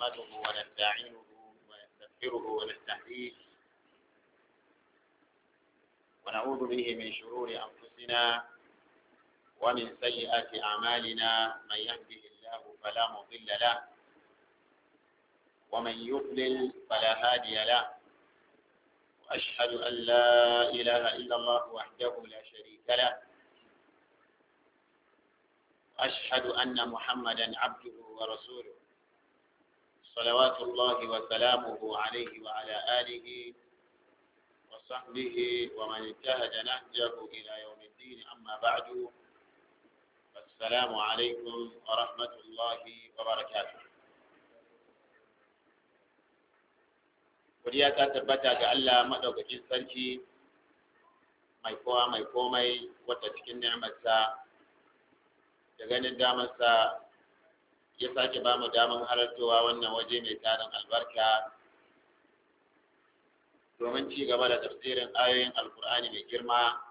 نحمده ونستعينه ونستغفره ونستهديه ونعوذ به من شرور أنفسنا ومن سيئات أعمالنا من يهده الله فلا مضل له ومن يضلل فلا هادي له وأشهد أن لا إله إلا الله وحده لا شريك له وأشهد أن محمدا عبده ورسوله صلوات الله وسلامه عليه وعلى آله وصحبه ومن انتهج نهجه إلى يوم الدين أما بعد السلام عليكم ورحمة الله وبركاته Godiya ta tabbata ga Allah maɗaukakin sarki mai kowa mai komai wata cikin ni'amarsa da ganin damarsa ya sake ba mu damar halartowa wannan waje mai tarin albarka domin ci gaba da tafsirin ayoyin alkur'ani mai girma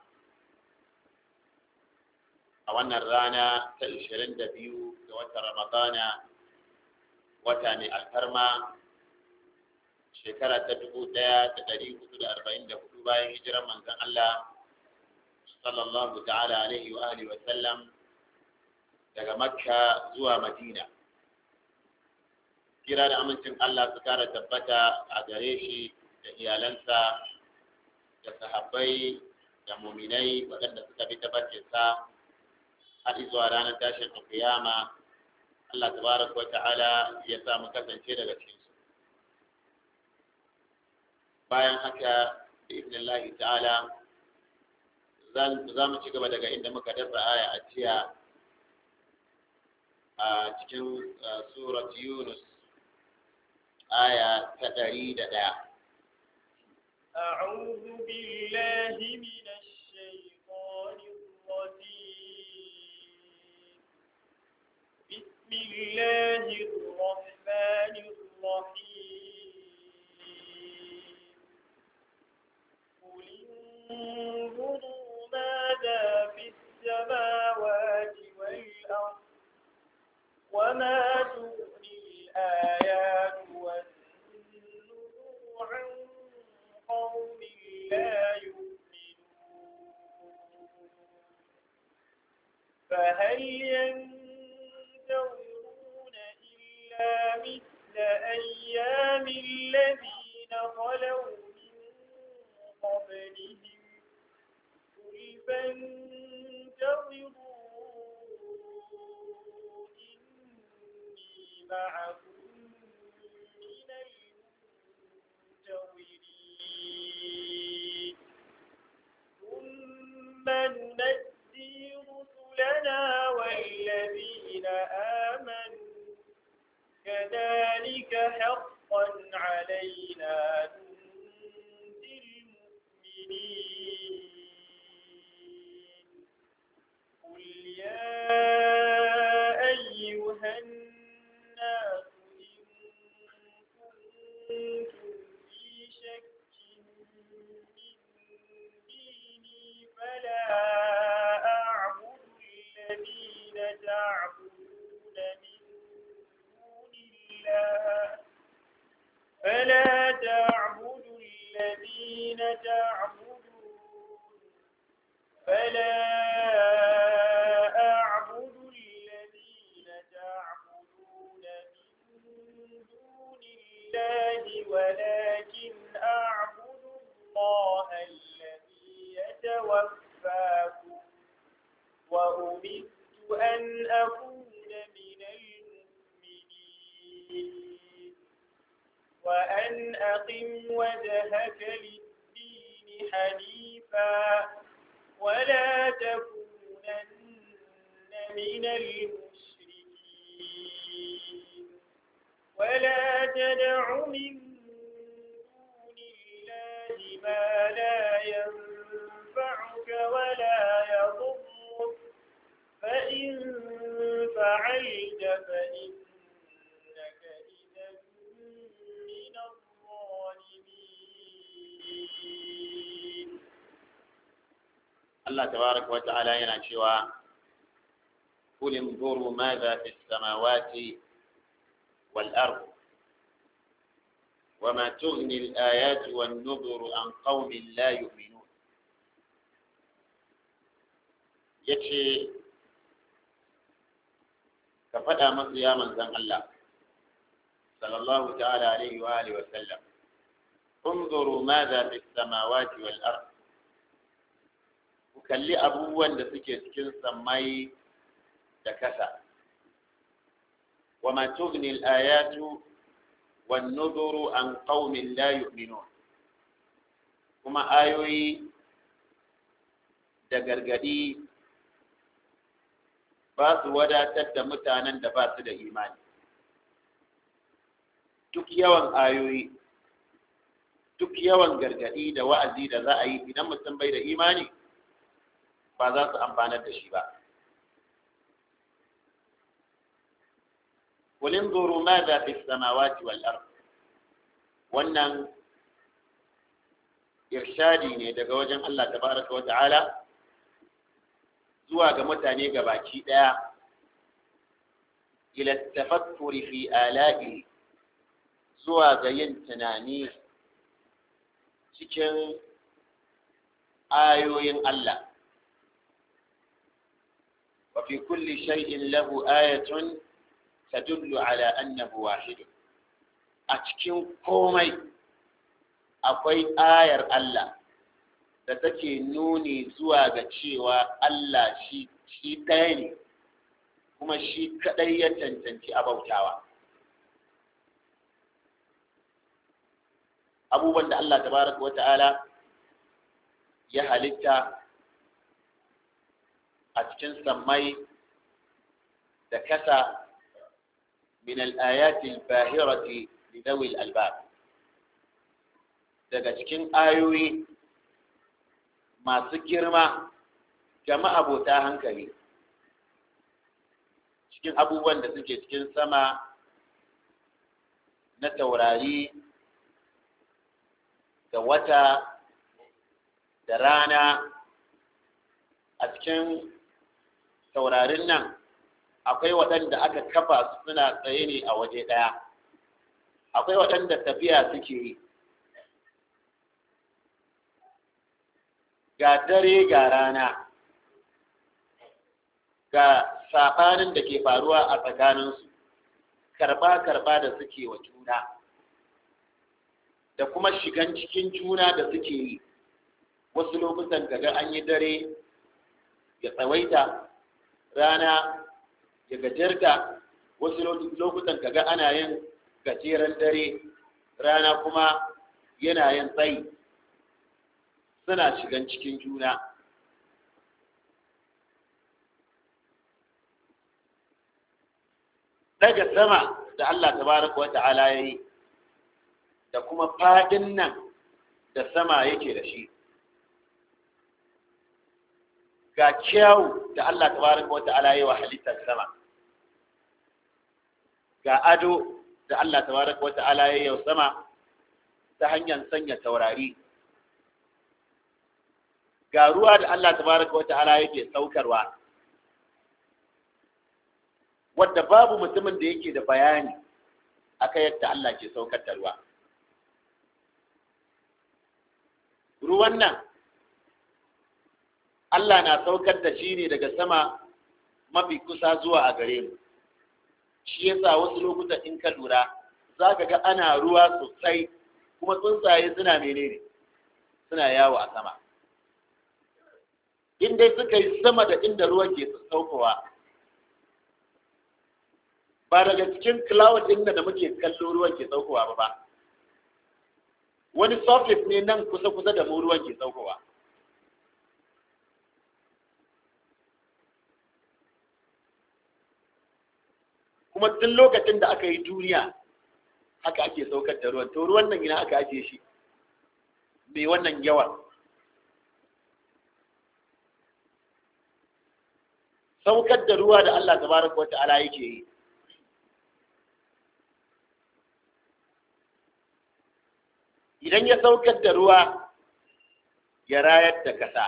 a wannan rana ta 22 ga watan ramadana wata mai alfarma shekara ta 1444 bayan hijirar manzon Allah sallallahu ta'ala alaihi wa alihi wa sallam daga makka zuwa madina kira da amincin Allah su kara tabbata a gare shi da iyalansa da sahabbai da muminai waɗanda suka bi tabbacinsa har zuwa ranar tashin alkiyama Allah tabaraka wa ta'ala ya sa mu kasance daga cikin su bayan haka da ibnillahi ta'ala za mu ci gaba daga inda muka dasa aya a jiya a cikin surat yunus aya ta ɗari da ɗaya أعوذ بالله من الشيطان الرجيم بسم الله الرحمن الرحيم قل انظروا ماذا في السماوات والأرض وما تغني الآيات والنذر عن قوم لا يؤمنون فهل ينتظرون إلا مثل أيام الذين خلوا من قبلهم قل فانتظروا إني معكم من المنتظرين ثم ننجي رسلنا والذين آمنوا كذلك حقا علينا ننجي المؤمنين قل يا أيها الناس إن كنتم في شك من ديني فلا أعبد الذين تعبدون من دون الله فلا تعبدوا الذين تعبدون فلا أعبد الذين تعبدون من دون الله ولكن أعبد الله الذي يتوفاكم وأمرت أن أكون من المؤمنين وأن أقم وجهك للدين حنيفا ولا تكونن من المشركين ولا تدع من دون الله ما لا ينفعك ولا يضرك فإن فعلت فإنك إذا من الظالمين Allah tabaraka wa ta'ala yana cewa قل انظروا ماذا في السماوات والأرض وما تغني الآيات والنذر عن قوم لا يؤمنون yace ka faɗa masu ya manzan Allah sallallahu ta'ala alaihi wa alihi wa sallam انظروا ماذا في السماوات والأرض ku kalli abubuwan da suke cikin sammai da kasa wa ma tughni al-ayatu wan nuduru an qaumin la yu'minun kuma ayoyi da gargadi ba su wadatar da mutanen da ba su da imani duk yawan ayoyi duk yawan gargadi da wa'azi da za a yi idan mutum bai da imani ba za su amfanar da shi ba قل انظروا ماذا في السماوات والأرض wannan irshadi ne daga wajen Allah tabaraka wa ta'ala zuwa ga mutane gabaki daya ila tafakkuri fi ala'i zuwa ga yin tunani cikin ayoyin Allah wa fi kulli shay'in lahu ayatun tadullu ala annahu wahid a cikin komai akwai ayar Allah da take nuni zuwa ga cewa Allah shi shi ɗaya ne kuma shi kaɗai ya cancanci abautawa abubuwan da Allah tabaraka wa ta'ala ya halitta a cikin sammai da kasa من الآيات الباهرة لذوي الألباب daga cikin ayoyi masu girma ga ma'abota hankali cikin abubuwan da suke cikin sama na taurari da wata da rana a cikin taurarin nan akwai waɗanda aka kafa suna tsaye ne a waje ɗaya akwai waɗanda tafiya suke yi ga dare ga rana ga saɓanin da ke faruwa a tsakaninsu karɓa-karɓa da suke wa juna da kuma shigan cikin juna da suke yi wasu lokutan kaga an yi dare ya tsawaita rana ya gajarta wasu lokutan kaga ana yin gajeren dare rana kuma yana yin tsayi suna shigan cikin juna daga sama da Allah tabaraka wa ta'ala ya yi da kuma fadin nan da sama yake da shi ga kyawu da Allah tabaraka wa ta'ala ya yi wa halittar sama ga ado da Allah tabaraka wa ta'ala ya yi sama ta hanyar sanya taurari ga ruwa da Allah tabaraka wa ta'ala yake saukarwa wadda babu mutumin da yake da bayani aka yadda Allah ke saukar da ruwa ruwan nan Allah na saukar da shi ne daga sama mafi kusa zuwa a gare mu shi yasa wasu lokutan in ka lura za ka ga ana ruwa sosai kuma tsuntsaye suna menene suna yawo a sama in dai suka yi sama da inda ruwa ke saukowa ba daga cikin cloud din da muke kallo ruwan ke saukowa ba ba wani surface ne nan kusa-kusa da mu ruwan ke saukowa kuma tun lokacin da aka yi duniya haka ake saukar da ruwan to ruwan nan ina aka ajiye shi mai wannan yawa saukar da ruwa da Allah tabaraka wa ta'ala yake yi idan ya saukar da ruwa ya rayar da kasa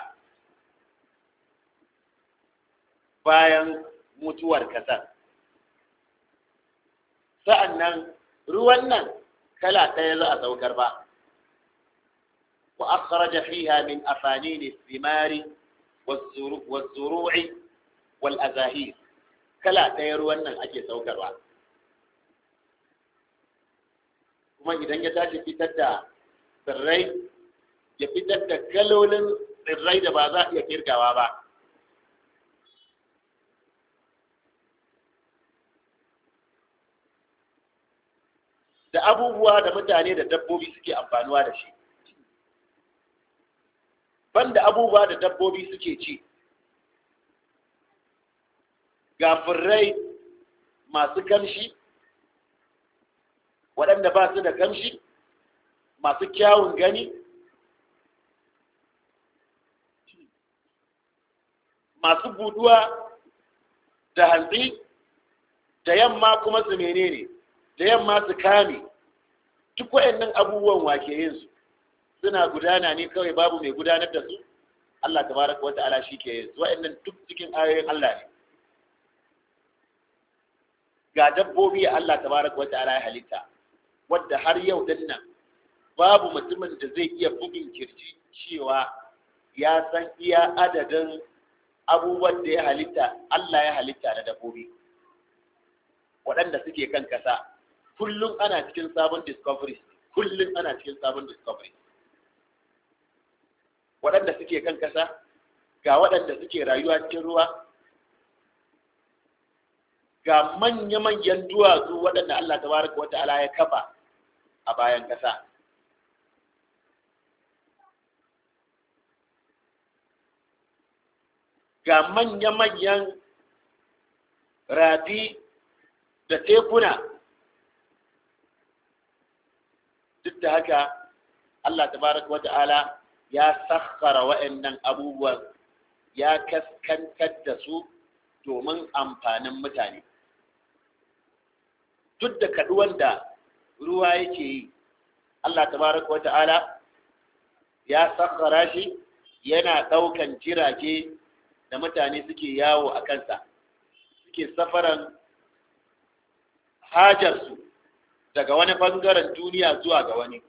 bayan mutuwar kasar sa'annan ruwan nan kala ɗaya za a saukar ba wa akhraja fiha min afanin thimari waz-zuru'i wal azahir kala ɗaya ruwan nan ake saukarwa kuma idan ya tashi fitar da tsirrai ya fitar da kalolin tsirrai da ba za a iya kirgawa ba da abubuwa da mutane da dabbobi suke amfanuwa da shi banda abubuwa da dabbobi suke ci ga furrai masu kamshi waɗanda ba su da kamshi masu kyawun gani masu buduwa da hantsi da yamma kuma su menene da yamma su kame duk waɗannan abubuwan wake yin su suna gudana ne kawai babu mai gudanar da su Allah tabaraka wata'ala shi ke yin su waɗannan duk cikin ayoyin Allah ne ga dabbobi Allah tabaraka wata'ala ya halitta wadda har yau din nan babu mutumin da zai iya bugun kirji cewa ya san iya adadin abubuwan da ya halitta Allah ya halitta na dabbobi waɗanda suke kan kasa kullum ana cikin sabon discoveries kullum ana cikin sabon discoveries waɗanda suke kan kasa ga waɗanda suke rayuwa cikin ruwa ga manya-manyan duwatsu waɗanda Allah tabaraka wa ta'ala ya kafa a bayan kasa ga manya-manyan rafi da tekuna duk da haka Allah tabaraka wa ta'ala ya sakhara wa'annan abubuwan ya kaskantar da su domin amfanin mutane duk da kaduwan da ruwa yake yi Allah tabaraka wa ta'ala ya sakhara shi yana daukan jirage da mutane suke yawo a kansa suke safaran hajarsu daga wani bangaren duniya zuwa ga wani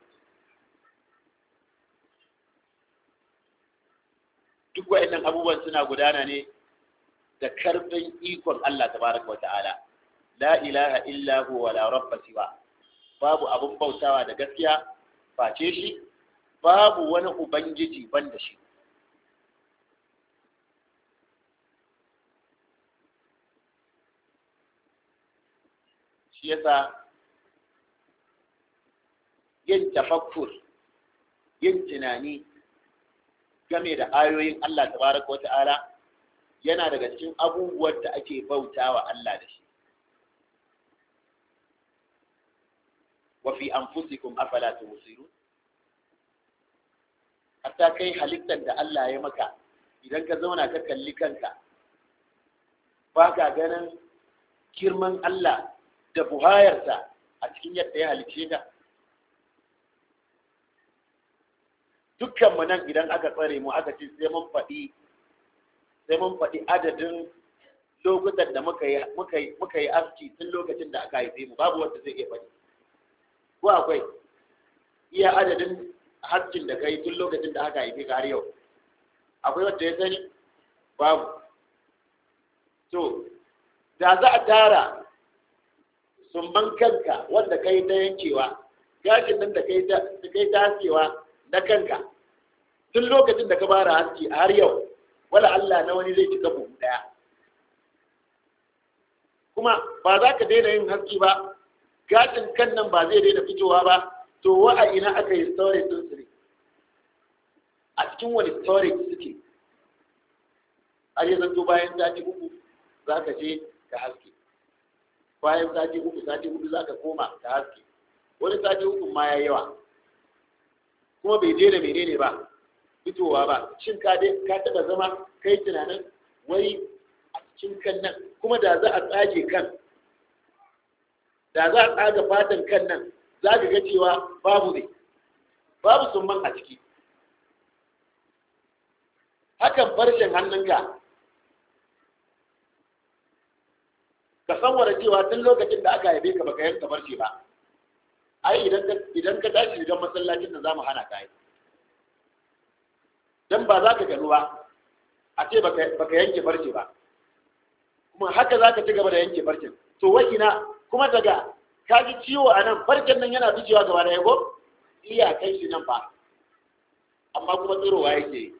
duk wa'annan abubuwan suna gudana ne da karfin ikon Allah tabaraka wa ta'ala la ilaha illa huwa la rabba siwa babu abun bautawa da gaskiya face shi babu wani ubangiji banda shi shi yasa yin tafakkur yin tunani game da ayoyin Allah tabaraka wa ta'ala yana daga cikin abubuwan da ake bautawa Allah da shi wa fi anfusikum afala tubsirun hatta kai halittar da Allah ya maka idan ka zauna ka kalli kanka ba ka ganin girman Allah da buhayarsa a cikin yadda ya halicce ka dukkanmu nan idan aka tsare mu aka ce sai mun faɗi sai mun faɗi adadin lokutan da muka yi muka yi muka yi aski tun lokacin da aka haife mu babu wanda zai iya faɗi ko akwai iya adadin haskin da kai tun lokacin da aka haife ka har yau akwai wanda ya sani babu to da za a tara sumban kanka wanda kai ta yankewa gashin nan da kai ta kai ta haskewa na kanka tun lokacin da ka fara haske har yau wala Allah na wani zai cika buhu daya kuma ba za ka daina yin haske ba gashin kan nan ba zai daina fitowa ba to wa a ina aka yi storage din su ne a cikin wani storage suke har yi zanto bayan sati uku za ka je ka haske bayan sati uku sati uku za ka koma ka haske wani sati uku ma ya yawa kuma bai je da menene ba fitowa ba shin ka dai ka taba zama kai tunanin wai a cikin kan nan kuma da za a tsage kan da za a tsaga fatan kan nan za ka ga cewa babu ne babu summan a ciki hakan farshen hannunka ka san cewa tun lokacin da aka haife ka baka yanka farce ba ai idan ka idan ka tashi shiga masallacin nan zamu hana ka yi dan ba za ka gano ba a ce baka baka yanke farce ba kuma haka za ka ci gaba da yanke farcen to wai ina kuma daga ka ji ciwo a nan farcen nan yana ficewa gaba da yago iya kai shi nan ba amma kuma tsirowa yake yi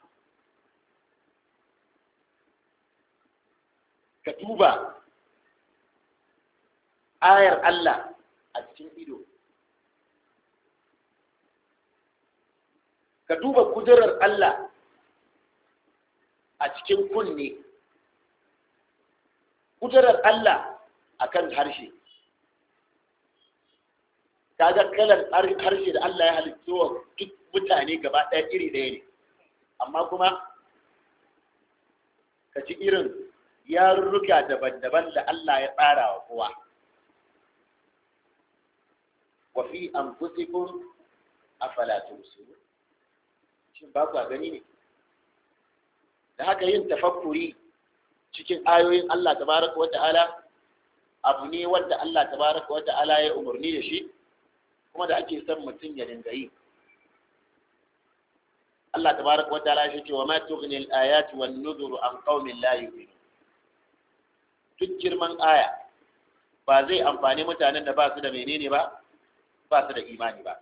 ka duba ayar Allah a cikin ido ka duba kudurar Allah a cikin kunne kudurar Allah a kan harshe kaga kalar harshe da Allah ya halittu wa duk mutane gaba ɗaya iri ɗaya ne amma kuma ka ci irin yarurruka daban-daban da Allah ya tsara wa kowa wa fi anfusikum afala tusirun shin ba ku gani ne da haka yin tafakkuri cikin ayoyin Allah tabaraka wa ta'ala abu ne wanda Allah tabaraka wa ta'ala ya umarni da shi kuma da ake son mutum ya dinga yi Allah tabaraka wa ta'ala shi ce wa ma tughni al-ayatu wan nuzuru an qaumin la yu'minun duk girman aya ba zai amfani mutanen da ba su da menene ba ba su da imani ba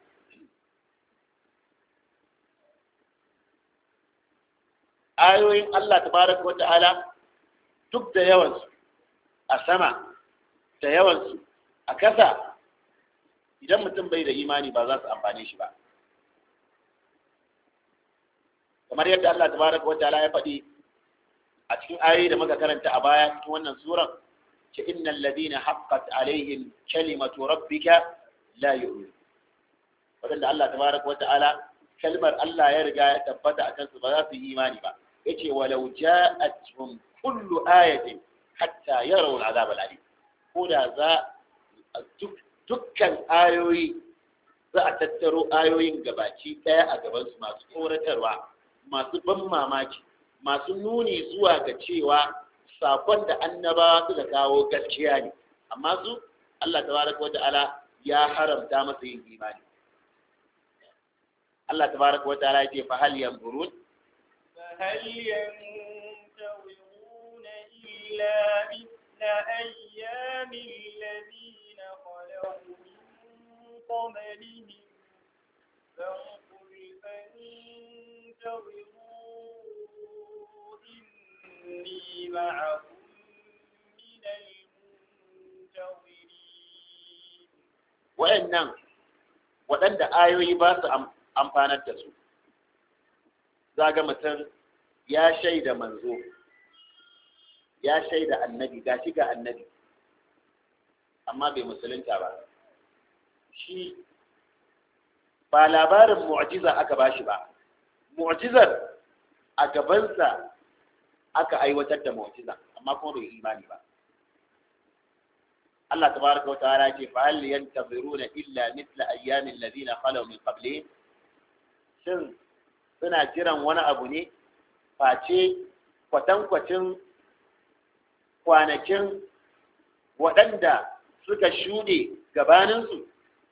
ayoyin Allah tabaraka wata'ala duk da yawansu a sama da yawansu a kasa idan mutum bai da imani ba za su amfane shi ba kamar yadda Allah tabaraka wata'ala ya faɗi a cikin ayoyi da muka karanta a baya cikin wannan suran ce innal ladina haqqat alaihim kalimatu rabbika la yu'min wadanda Allah tabaraka wa ta'ala kalmar Allah ya riga ya tabbata akan su ba za su yi imani ba yace walau ja'atuhum kullu ayatin hatta yarawu al'azab al'alim ko da za dukkan ayoyi za a tattaro ayoyin gabaki daya a gaban su masu tsoratarwa masu ban mamaki masu nuni zuwa ga cewa sakon da annabawa suka kawo gaskiya ne amma su Allah tabaraka wa ta'ala ya haramta masa yin imani Allah tabaraka wa ta'ala yace fa hal yanzurun فهل ينتظرون إلا مثل أيام الذين خلوا من قبلهم فانقل فانتظروا إني معكم من المنتظرين wa'annan waɗanda ayoyi ba su amfanar da su zaga mutum ya shaida manzo ya shaida annabi ga shi ga annabi amma bai musulunta ba shi ba labarin mu'jiza aka bashi ba mu'jizar a gabansa aka aiwatar da mu'jiza amma kuma bai imani ba Allah tabaraka wa ta'ala ce fa hal yantaziruna illa mithla ayyamin ladina khalaw min qablihim shin suna jiran wani abu ne face kwatankwacin kwanakin waɗanda suka shuɗe gabaninsu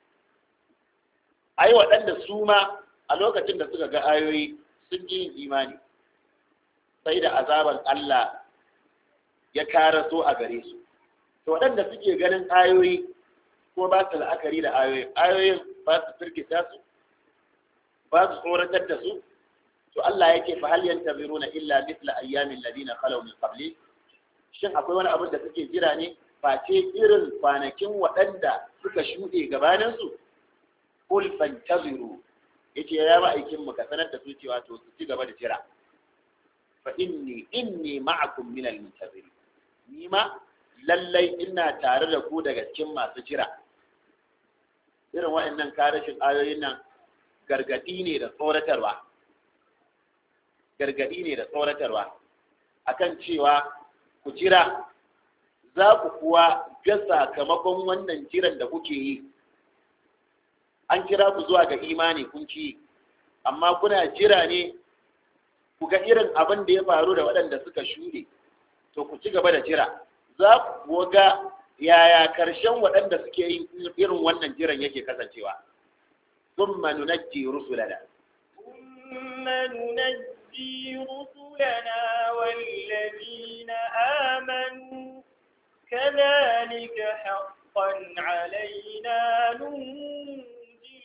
ai waɗanda su ma a lokacin da suka ga ayoyi sun ji yin imani sai da azaban Allah ya karaso a gare su to waɗanda suke ganin ayoyi ko ba su la'akari da ayoyin ayoyin ba su firgita su ba su tsoratar da su to Allah yake fa hal yantabiruna illa mithla ayyamin ladina khalaw min qabli shin akwai wani abin da suke jira ne face irin kwanakin waɗanda suka shuɗe gabanin su qul fantaziru yace ya ba aikin mu ka sanar da su cewa to su ci gaba da jira fa inni inni ma'akum min al-muntazirin ni ma lallai ina tare da ku daga cikin masu jira irin waɗannan karashin ayoyin nan gargadi ne da tsoratarwa gargadi ne da tsoratarwa akan cewa ku jira za ku kuwa ga sakamakon wannan jiran da kuke yi an kira ku zuwa ga imani kun ci amma kuna jira ne ku ga irin abin da ya faru da waɗanda suka shuɗe to ku ci gaba da jira za ku ga yaya karshen waɗanda suke yin irin wannan jiran yake kasancewa thumma nunajji rusulana ثم ننجي رسلنا والذين آمنوا كذلك حقا علينا ننجي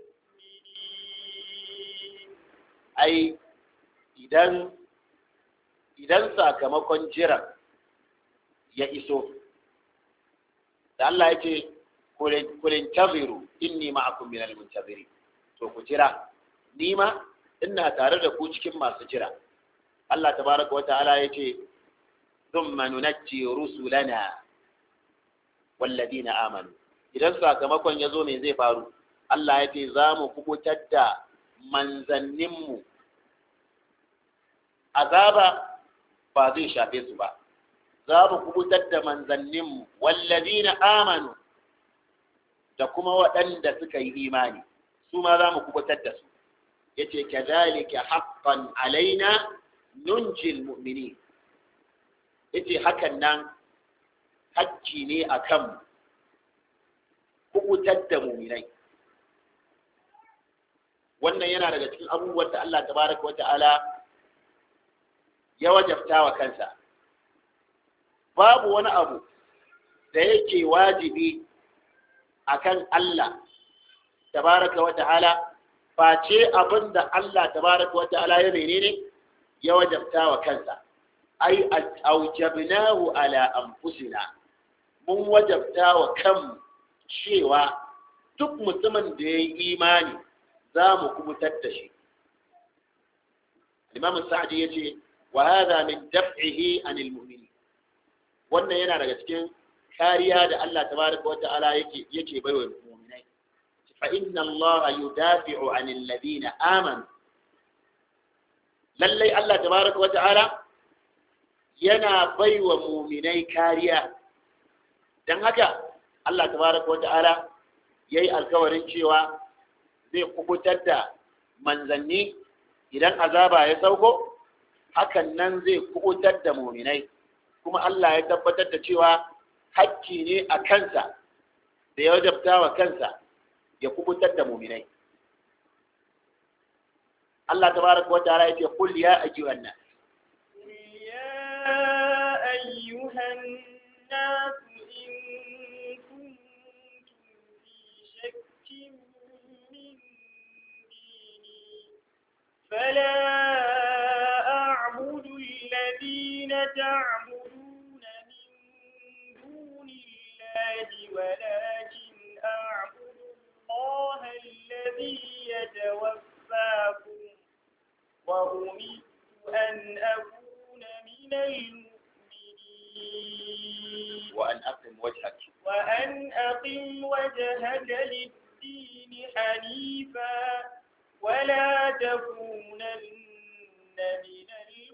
المؤمنين ai idan idan sakamakon jiran ya iso da Allah ya ce kulin taziru inni ma'akum minal muntaziri to ku jira ni ma ina tare da ku cikin masu jira Allah tabaraka wa ta'ala ya ce thumma nunajji rusulana walladina amanu idan sakamakon ya zo me zai faru Allah ya ce za mu kubutar da manzanninmu azaba ba zai shafe su ba za mu kubutar da manzanninmu wallazina amanu da kuma waɗanda suka yi imani su ma za mu kubutar da su yace kadhalika haqqan alaina nunjil mu'minin yace hakan nan hakki ne akan kubutar da mu'minai wannan yana daga cikin abubuwan da Allah tabaraka wa ta'ala ya wajabta wa kansa babu wani abu da yake wajibi akan Allah tabaraka wa ta'ala face abin da Allah tabaraka wa ta'ala ya menene ya wajabta wa kansa ai aujabnahu ala anfusina mun wajabta wa kan cewa duk mutumin da ya yi imani za mu kubutar da shi imam sa'adi ya ce wa hadha min daf'ihi anil mu'minin wannan yana daga cikin kariya da Allah tabaraka wa ta'ala yake yake baiwa mu'minai fa inna Allah yudafi'u anil ladina amanu lallai Allah tabaraka wa ta'ala yana baiwa mu'minai kariya dan haka Allah tabaraka wa ta'ala yayi alkawarin cewa zai kubutar da manzanni idan azaba ya sauko hakan nan zai kubutar da muminai kuma Allah ya tabbatar da cewa hakki ne a kansa da ya wajabta wa kansa ya kubutar da muminai Allah tabaraka wa ta'ala yace qul ya ayyuhan nas قل يا أيها الناس إن كنتم في شك من ديني فلا أعبد الذين تعبدون من دون الله ولكن أعبد الله الذي يتوفاكم وأمرت أن أكون من المؤمنين وأن أقم وجهك وأن أقم وجهك للدين حنيفا ولا تكونن من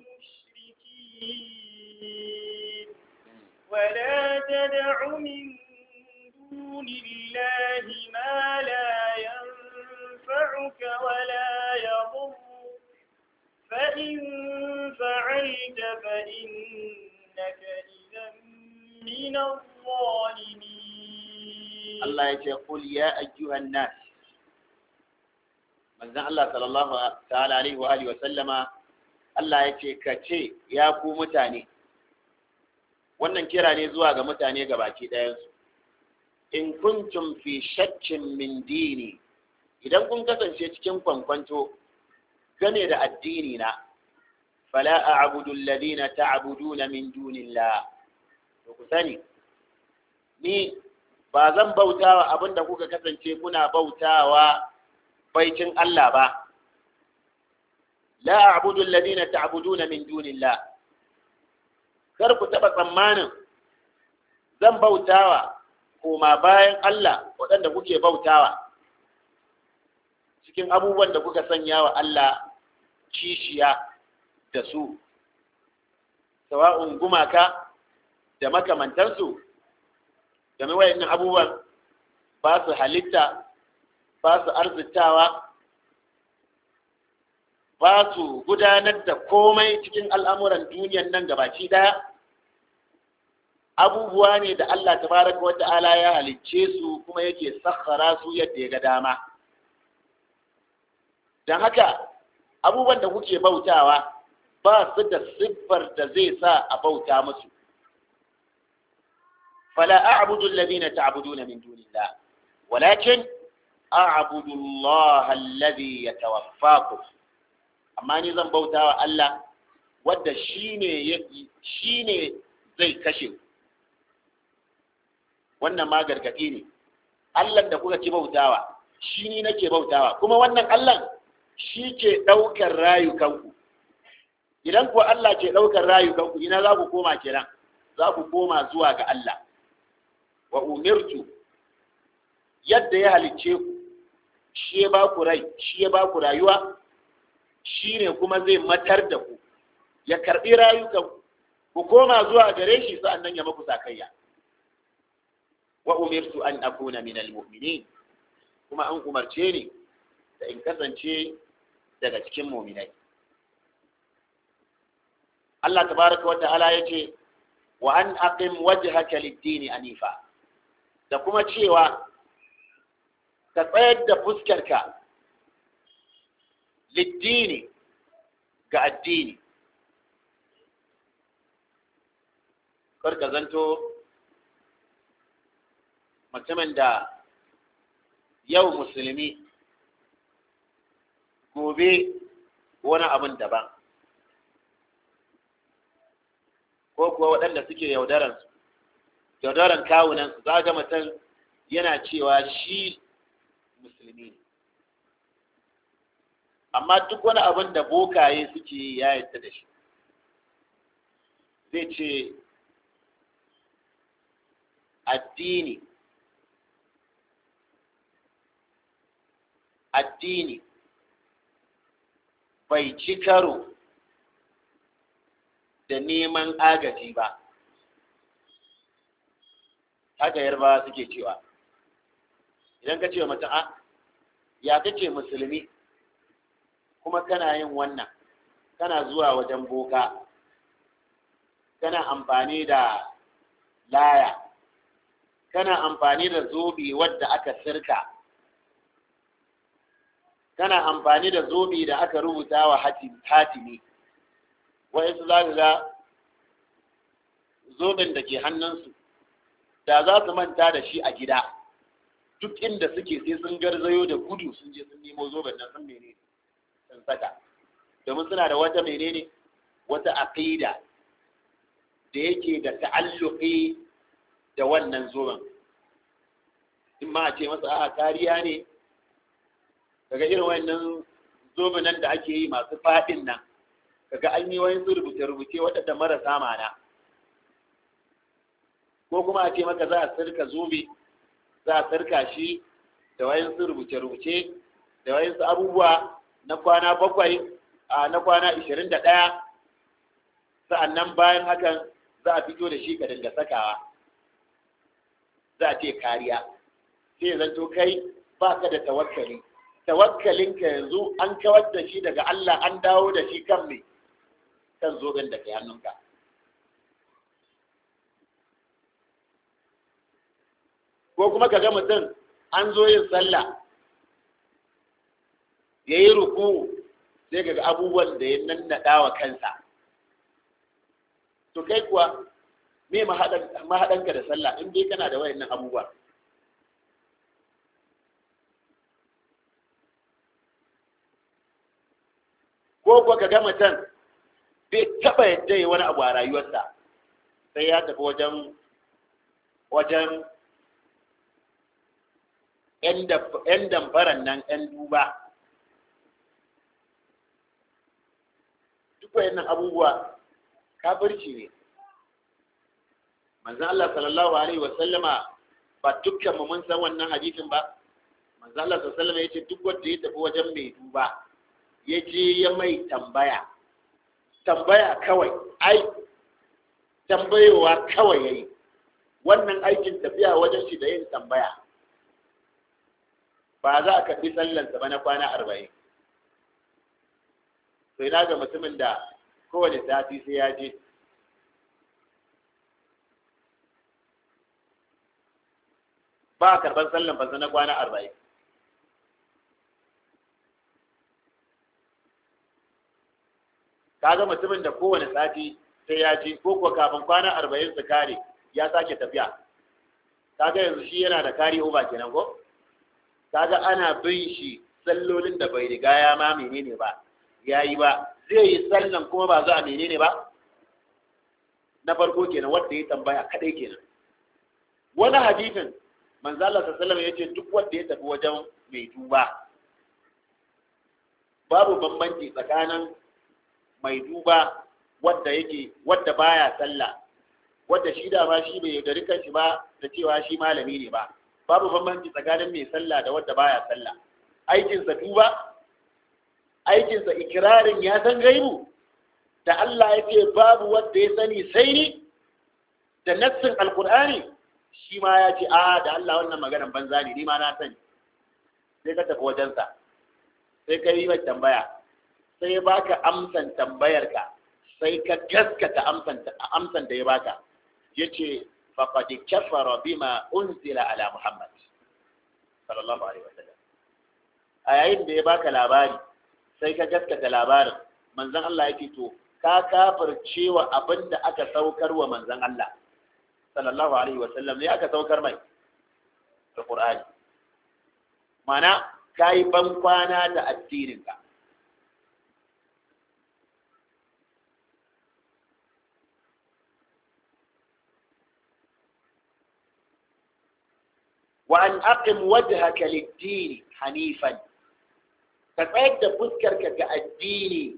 المشركين ولا تدع من دون الله ما لا ينفعك ولا يضرك فإن فعلت فإنك إذا من الظالمين Allah ya ce qul ya ayyuhan nas manzon Allah sallallahu ta'ala alaihi wa alihi wa sallama Allah ya ce ka ce ya ku mutane wannan kira ne zuwa ga mutane gabaki ɗayansu in kuntum fi shakkin min dini idan kun kasance cikin kwankwanto game da addini na fala a'budu alladhina ta'buduna min dunillah to ku sani ni ba zan bautawa abinda kuka kasance kuna bautawa baicin Allah ba la a'budu alladhina ta'buduna min dunillah kar ku taba tsammanin zan bautawa koma bayan Allah waɗanda kuke bautawa cikin abubuwan da kuka sanya wa Allah kishiya da su sawa'un gumaka da makamantansu game wayannan abubuwan ba su halitta ba su arzitawa ba su gudanar da komai cikin al'amuran duniyan nan gabaci daya abubuwa ne da Allah tabaraka wa ta'ala ya halicce su kuma yake sakhara su yadda ya ga dama don haka abubuwan da kuke bautawa ba su da siffar da zai sa a bauta musu fala a'budu alladhina ta'buduna min dunillah walakin a'budu Allah alladhi yatawaffakum amma ni zan bautawa Allah wanda shine shine zai kashe wannan ma gargadi ne Allah da kuka ki bautawa shi ni nake bautawa kuma wannan Allah shi ke ɗaukar rayukanku idan kuwa Allah ke ɗaukar rayukanku ina za ku koma kenan za ku koma zuwa ga Allah wa umirtu yadda ya halicce ku shi ya ba ku rai shi ya ba ku rayuwa shi ne kuma zai matar da ku ya karɓi rayukanku ku koma zuwa gare shi sa'annan ya maku sakayya wa umirtu an akuna min almu'minin kuma an umarce ni da in kasance daga cikin mu'minai Allah tabaraka wa ta'ala yace wa an aqim wajhaka lid-din anifa da kuma cewa ka tsayar da fuskarka lid-dini ga addini kar ka zanto mutumin da yau musulmi gobe wani abin daban ko kuwa waɗanda suke yaudaransu yaudaran kawunansu za ga mutum yana cewa shi musulmi ne amma duk wani abin da bokaye suke ya yadda da shi zai ce addini addini bai ci karo da neman agaji ba haka yarbawa suke cewa idan ka ce wa mutum a ya kace musulmi kuma kana yin wannan kana zuwa wajen boka kana amfani da laya kana amfani da zobe wadda aka sirka kana amfani da zobe da aka rubuta wa hatimi wa'insu za ga zoben da ke hannunsu da za su manta da shi a gida duk inda suke sai sun garzayo da gudu sun je sun nemo zoben nan sun menene sun saka domin suna da wata menene wata aqida da yake da ta'alluqi da wannan zoben in ma a ce masa a'a kariya ne daga irin wannan zobenan da ake yi masu faɗin nan kaga an yi wani rubuce-rubuce waɗanda marasa mana ko kuma a ce maka za a sirka zobe za a sirka shi da wayansu rubuce-rubuce da wayansu abubuwa na kwana bakwai a na kwana ishirin da ɗaya sa'annan bayan hakan za a fito da shi ka dinga sakawa za a ce kariya sai zanto kai ba ka da tawakkali tawakkalinka yanzu an kawar da shi daga Allah an dawo da shi kan me kan zoben da ke hannunka ko kuma ka ga mutum an zo yin sallah ya yi ruku sai ga abubuwan da ya nannaɗa wa kansa to kai kuwa me mahaɗanka da sallah in dai kana da wayannan abubuwa ko kuwa ka ga mutum bai taɓa yadda yi wani abu a rayuwarsa sai ya tafi wajen wajen ‘yan damfaran nan ‘yan duba duk wayannan abubuwa kafirci ne manzan Allah sallallahu Alaihi wasallama ba dukkan mu mun san wannan hadisin ba manzan Allah sallallahu Alaihi wasallama ya ce duk wanda ya tafi wajen mai duba ya je ya mai tambaya tambaya kawai ai tambayowa kawai ya yi wannan aikin tafiya wajen shi da yin tambaya ba za a karɓi sallansa ba na kwana arba'in sai na ga mutumin da kowane sati sai ya je ba a karban sallan fansa na kwana arba'in kaga mutumin da kowane sati sai ya ji ko kuwa kafin kwana arba'in su kare ya sake tafiya kaga yanzu shi yana da kari uba kenan ko kaga ana bin shi sallolin da bai riga ya ma menene ba ya yi ba zai yi sallan kuma ba za a menene ba na farko kenan wanda ya tambaya kadai kenan wani hadisin manzo Allah sallallahu alaihi wasallam yace duk wanda ya tafi wajen mai duba babu bambanci tsakanin mai duba wadda yake wadda baya sallah wadda shi da ma shi bai yaudari kanshi ba da cewa shi malami ne ba babu bambanci tsakanin mai sallah da wadda baya sallah aikinsa duba aikinsa ikirarin ya san gaibu da Allah ya ce babu wadda ya sani sai ni da nassin alkur'ani shi ma ya ce a da Allah wannan maganar banza ne ni ma na sani sai ka tafi wajensa sai ka yi mai tambaya sai baka amsan tambayarka sai ka gaskata amsan da ya baka ya ce faƙad kafara bima unzila ala muhammad sallallahu alaihi wasallam a yayin da ya baka labari sai ka gaskata labarin manzon Allah ya to ka kafircewa abin da aka saukar wa manzon Allah sallallahu alaihi wasallam ne aka saukar mai alqur'ani mana kai ban kwana da addininka وأن أقم وجهك للدين حنيفا كتعد فسكرك كالدين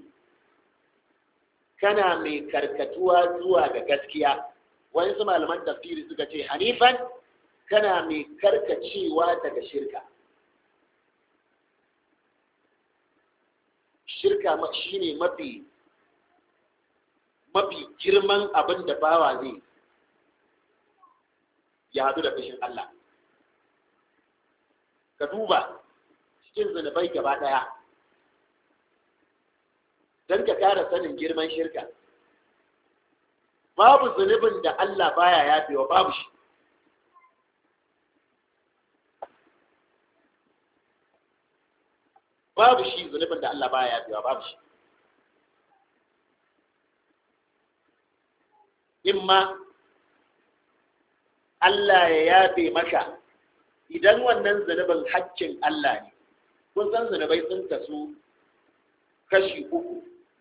كان من كركتوا زوا كسكيا وإن سمع لمن تفسير سكتي حنيفا كان من كركتشي واتك شركة shirka shine mafi mafi girman abin da bawa zai ya hadu da fushin Allah ka duba cikin zunubai gaba ɗaya don ka kara sanin girman shirka babu zunubin da Allah baya yafewa babu shi babu shi zunubin da Allah baya yafewa babu shi imma Allah ya yafe maka idan wannan zunubin haccin Allah ne kun san zunubai sun kasu kashi uku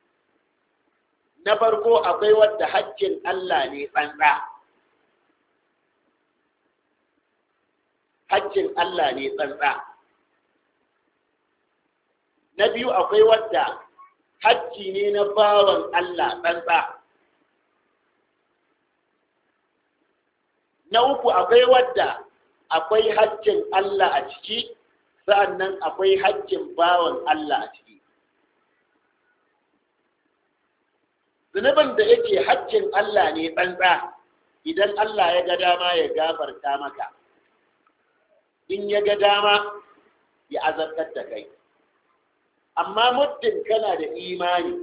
na farko akwai wadda haccin Allah ne tsantsa haccin Allah ne tsantsa na biyu akwai wadda hacci ne na bawan Allah tsantsa na uku akwai wadda akwai haccin Allah a ciki sa'annan akwai haccin bawan Allah a ciki zunubin da yake haccin Allah ne tsantsa idan Allah ya ga dama ya gafarta maka in ya ga dama ya azabtar da kai amma muddin kana da imani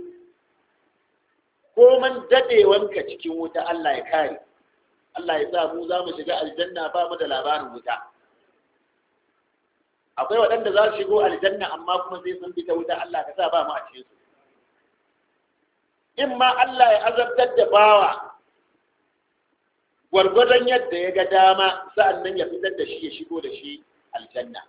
ko man dadewanka cikin wuta Allah ya kare Allah ya sa mu za mu shiga aljanna ba mu da labarin wuta akwai waɗanda za su shigo aljanna amma kuma sai sun bi ta wuta Allah ka sa ba mu a cikin su in ma Allah ya azabtar da bawa gwargwadon yadda ya ga dama sa'an nan ya fitar da shi ya shigo da shi aljanna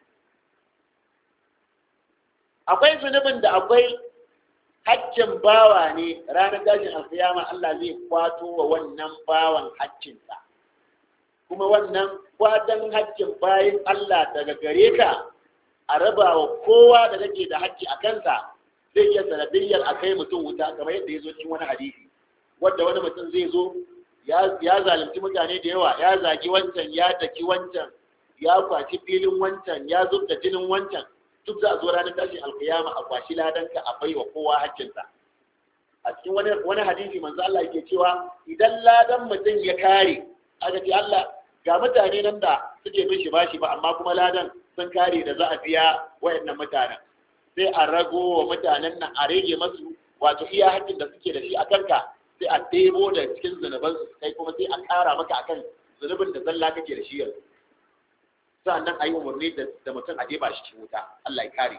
akwai zunubin da akwai haccin bawa ne ranar tashin alkiyama Allah zai kwato wa wannan bawan haccinsa kuma wannan kwatan haccin bayan Allah daga gare ka a raba wa kowa da kake da hacci a kansa zai iya sanadiyyar a kai mutum wuta kamar yadda ya zo cikin wani hadisi wadda wani mutum zai zo ya zalunci mutane da yawa ya zagi wancan ya daki wancan ya kwaci filin wancan ya zub da jinin wancan duk za a zo ranar tashin alkiyama a kwashi ladanka a bai wa kowa hakkinsa a cikin wani wani hadisi manzo Allah yake cewa idan ladan mutum ya kare aka ce Allah ga mutane nan da suke bin shi bashi ba amma kuma ladan sun kare da za a biya wayannan mutanen sai a rago wa mutanen nan a rage masu wato iya hakkin da suke da shi a kanka sai a debo da cikin zunubansu kai kuma sai a kara maka akan zunubin da zalla kake da shi yanzu sannan a yi umarni da mutum a jefa shi cikin wuta Allah ya kare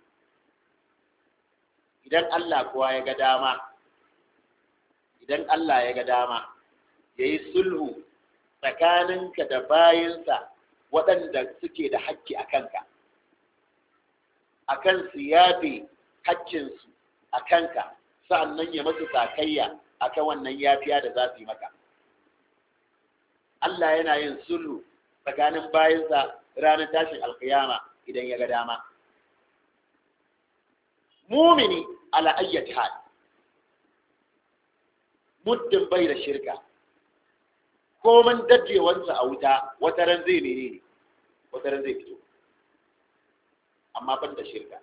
idan Allah kuwa ya ga dama idan Allah ya ga dama ya yi sulhu tsakaninka da bayinsa waɗanda suke da hakki a kanka a kan su yafe hakkinsu a kanka sa'annan ya masu sakayya a kan wannan yafiya da za su yi maka Allah yana yin sulhu tsakanin bayinsa ranar tashin alkiyama idan ya ga dama mumini ala ayyati hal muddin bai da shirka komin dadewansa a wuta wata ran zai mene ne wata ran zai fito amma ban da shirka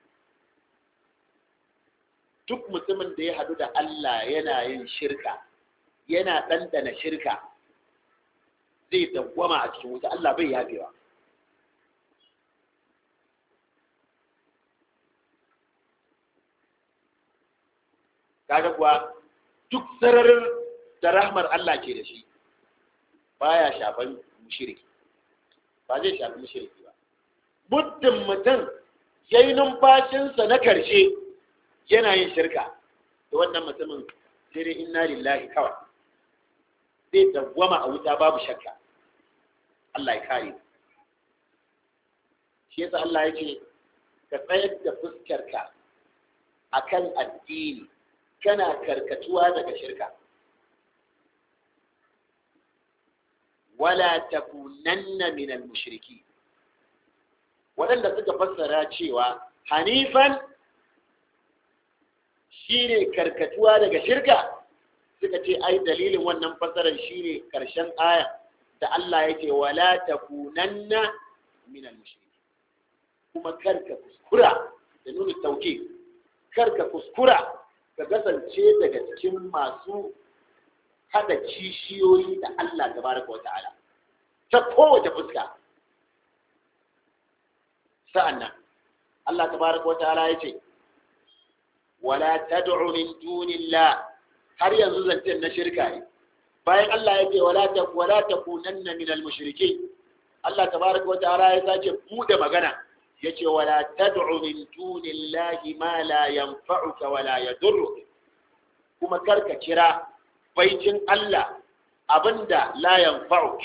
duk mutumin da ya hadu da Allah yana yin shirka yana ɗanɗana shirka zai dawwama a cikin wuta Allah bai yafewa kaga kuwa duk sararin da rahmar Allah ke da shi baya shafan mushriki ba zai shafi mushriki ba muddin mutum ya yi numfashinsa na karshe yana yin shirka da wannan mutumin sai dai inna lillahi kawai zai dawwama a wuta babu shakka Allah ya kare shi yasa Allah ya ce ka tsayar da fuskarka akan addini kana karkatuwa daga shirka wala takunanna min al-mushriki waɗanda suka fassara cewa hanifan shine karkatuwa daga shirka suka ce ai dalilin wannan fassarar shine karshen aya da Allah yake wala takunanna min al-mushriki kuma karka kuskura da nuna tauke karka kuskura ka kasance daga cikin masu hada kishiyoyi da Allah tabaraka wa ta'ala ta kowace fuska sa'annan Allah tabaraka wa ta'ala ya ce wala tad'u min dunillah har yanzu zancen na shirka ne bayan Allah ya ce wala ta wala takunanna min al-mushrikeen Allah tabaraka wa ta'ala ya sake bude magana yace wala tad'u min dunillahi ma la yanfa'uka wala yadurruk kuma karka kira baicin Allah abinda la yanfa'uk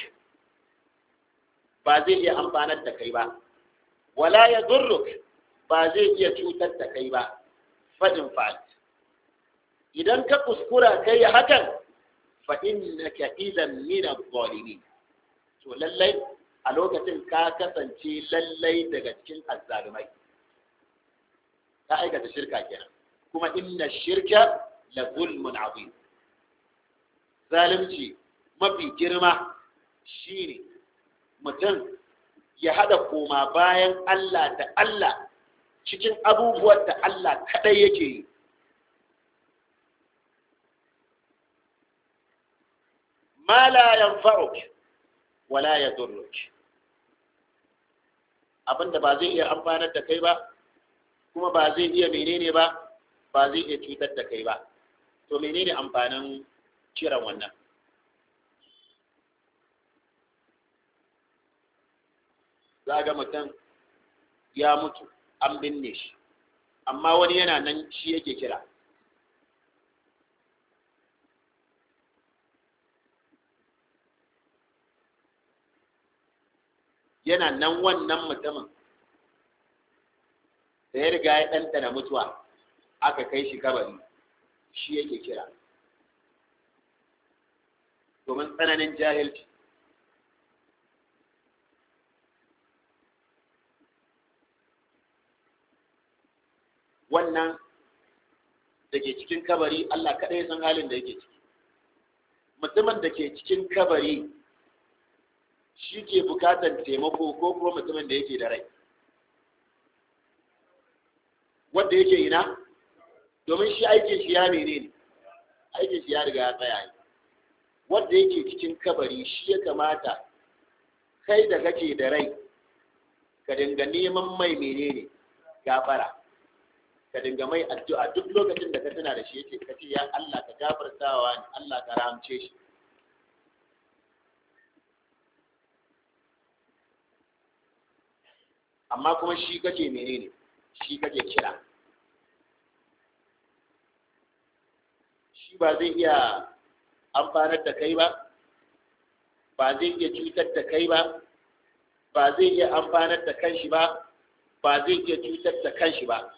ba zai iya amfanar da kai ba wala yadurruk ba zai iya cutar da kai ba fadin fa'al idan ka kuskura kai hakan fa innaka idan min adh-dhalimin to lallai a lokacin ka kasance lallai daga cikin azzalumai ka aikata shirka kenan kuma inna shirka la zulmun azim zalunci mafi girma shine mutum ya hada koma bayan Allah da Allah cikin abubuwan da Allah kadai yake yi ma la yanfa'uk wala yadurruk abinda ba zai iya amfanar da kai ba kuma ba zai iya menene ba ba zai iya cutar da kai ba to menene amfanin kiran wannan za ga mutum ya mutu an binne shi amma wani yana nan shi yake kira yana nan wannan mutumin da ya riga ya ɗanɗana mutuwa aka kai shi kabari shi yake kira domin tsananin jahilci wannan da ke cikin kabari Allah kaɗai ya san halin da yake ciki mutumin da ke cikin kabari shi ke bukatar taimako ko kuma mutumin da yake da rai wanda yake ina domin shi aikin shi ya mene ne aikin shi ya riga ya tsaya ne wanda yake cikin kabari shi ya kamata kai da kake da rai ka dinga neman mai menene gafara ka dinga mai addu'a duk lokacin da ka tuna da shi yake kace ya Allah ka gafartawa ni Allah ka rahamce shi amma kuma shi kake menene shi kake kira shi ba zai iya amfanar da kai ba ba zai iya cutar da kai ba ba zai iya amfanar da kanshi ba ba zai iya cutar da kanshi ba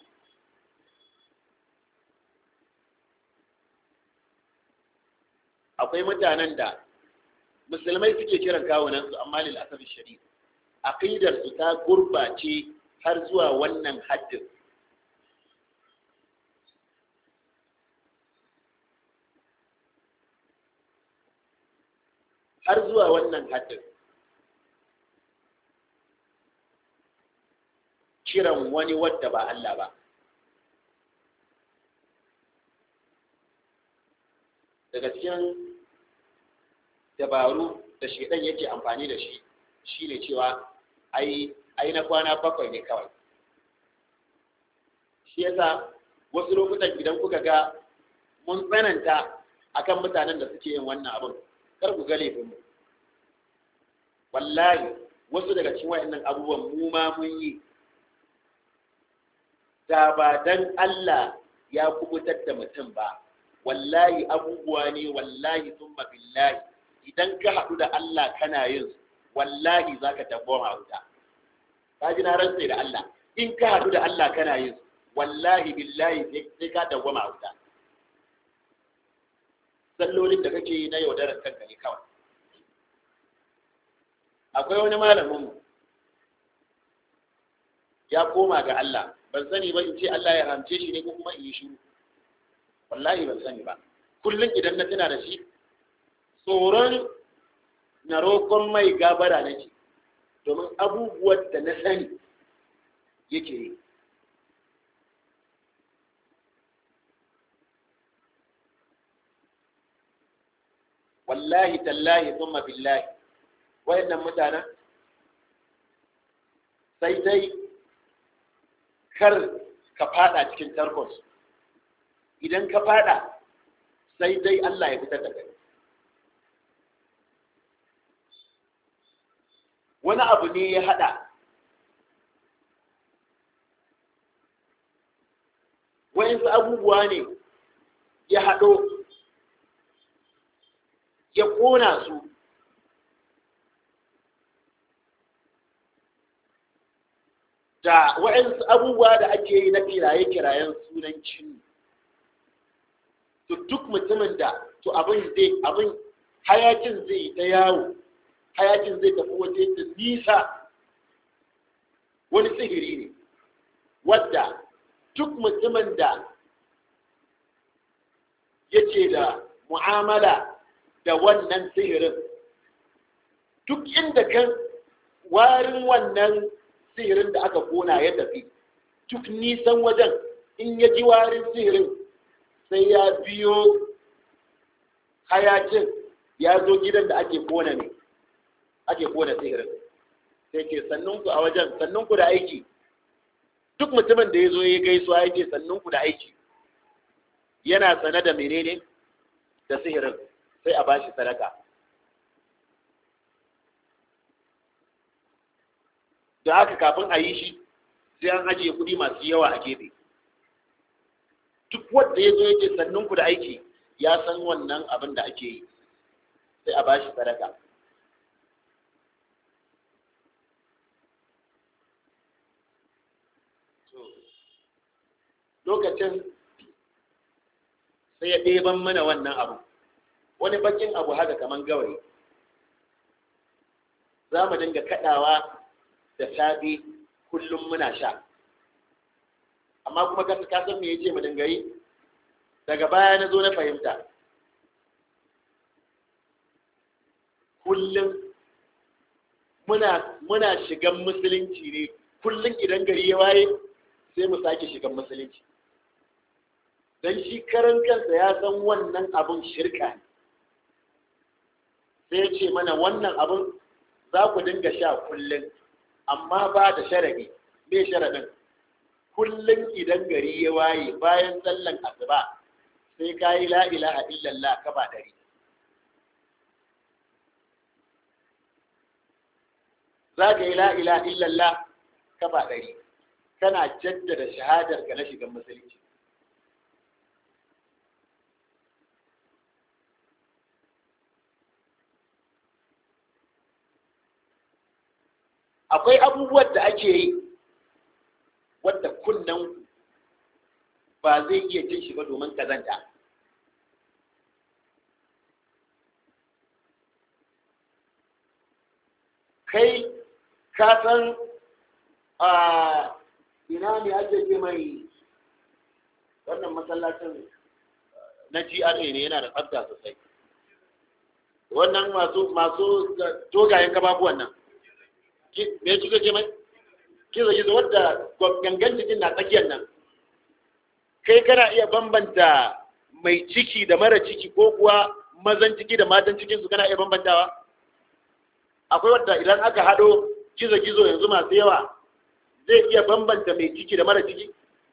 akwai mutanen da musulmai suke kiran kawunansu amma lil asabi shari'a aqidar su ta gurbace har zuwa wannan haddin har zuwa wannan haddin kiran wani wadda ba Allah ba daga cikin dabaru da shaidan yake amfani da shi shine cewa ai ai na kwana bakwai ne kawai shi yasa wasu lokutan idan kuka ga mun tsananta akan mutanen da suke yin wannan abin kar ku ga laifinmu wallahi wasu daga cikin wayannan abubuwan mu ma mun yi da ba dan Allah ya kubutar da mutum ba wallahi abubuwa ne wallahi thumma billahi idan ka haɗu da Allah kana yin wallahi zaka tabboma wuta ka ji na rantsa da Allah in ka haɗu da Allah kana yin wallahi billahi sai ka dawwama wuta sallolin da kake yi na yaudarar kanka ne kawai akwai wani malamin mu ya koma ga Allah ban sani ba in ce Allah ya ramce shi ne ko kuma in yi shiru wallahi ban sani ba kullum idan na tuna da shi tsoron na roƙon mai gabara nake domin abubuwan da na sani yake yi wallahi tallahi thumma billahi wayannan mutanen sai dai kar ka fada cikin tarkos idan ka fada sai dai Allah ya fitar da kai wani abu ne ya hada wayansu abubuwa ne ya hado ya kona su da waɗansu abubuwa da ake yi na kiraye-kirayen sunan cin to duk mutumin da to abin zai abin hayakin zai ta yawo hayakin zai tafi waje da nisa wani sihiri ne wadda duk mutumin da yake da mu'amala da wannan sihirin duk inda kan warin wannan sihirin da aka kona ya tafi duk nisan wajen in ya ji warin sihirin sai ya biyo hayakin ya zo gidan da ake kona ne ake kona sihirin sai ke sannunku a wajen sannunku da aiki duk mutumin da ya zo ya gaisuwa ya ce sannunku da aiki yana sane da menene da sihirin sai a bashi sadaka da haka kafin a yi shi sai an ajiye kuɗi masu yawa a gefe duk wanda ya zo ya ce sannunku da aiki ya san wannan abin da ake yi sai a bashi sadaka lokacin sai ya ɗeban mana wannan abu wani bakin abu haka kaman gawayi za mu dinga kaɗawa da safe kullum muna sha amma kuma ka san me yace mu dinga yi daga baya na zo na fahimta kullum muna muna shigan musulunci ne kullum idan gari ya waye sai mu sake shigan musulunci don shi karan kansa ya san wannan abun shirka ne sai ya ce mana wannan abun za ku dinga sha kullum amma ba da sharadi me sharadin kullum idan gari ya waye bayan sallan asuba sai ka yi la ilaha illallah ka ba dari za ka yi la ilaha illallah kafa ɗari kana jaddada shahadar ka na shigan musulunci akwai abubuwan da ake yi wadda kunnen ba zai iya jin shi ba domin kazanta kai ka san a ina ne ake ce mai wannan masallacin na GRA ne yana da tsafta sosai wannan masu masu dogayen kababuwan nan me kika ce mai kizo kizo wadda gangan jikin na tsakiyar nan kai kana iya bambanta mai ciki da mara ciki ko kuwa mazan ciki da matan cikin su kana iya bambantawa akwai wadda idan aka haɗo gizo gizo yanzu masu yawa zai iya bambanta mai ciki da mara ciki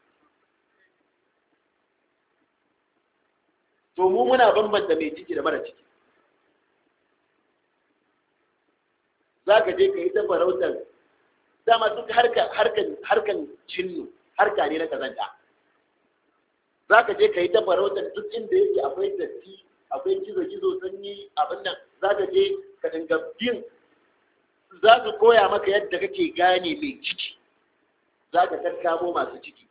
to mu muna bambanta mai ciki da mara ciki za ka je ka yi ta farautar dama duk harkan cinnu harka ne na kazanta za ka je ka yi ta farautar duk inda yake akwai datti akwai gizo-gizo sanyi abin nan za ka je ka dinga bin za su koya maka yadda kake gane mai ciki za ka tattamo masu ciki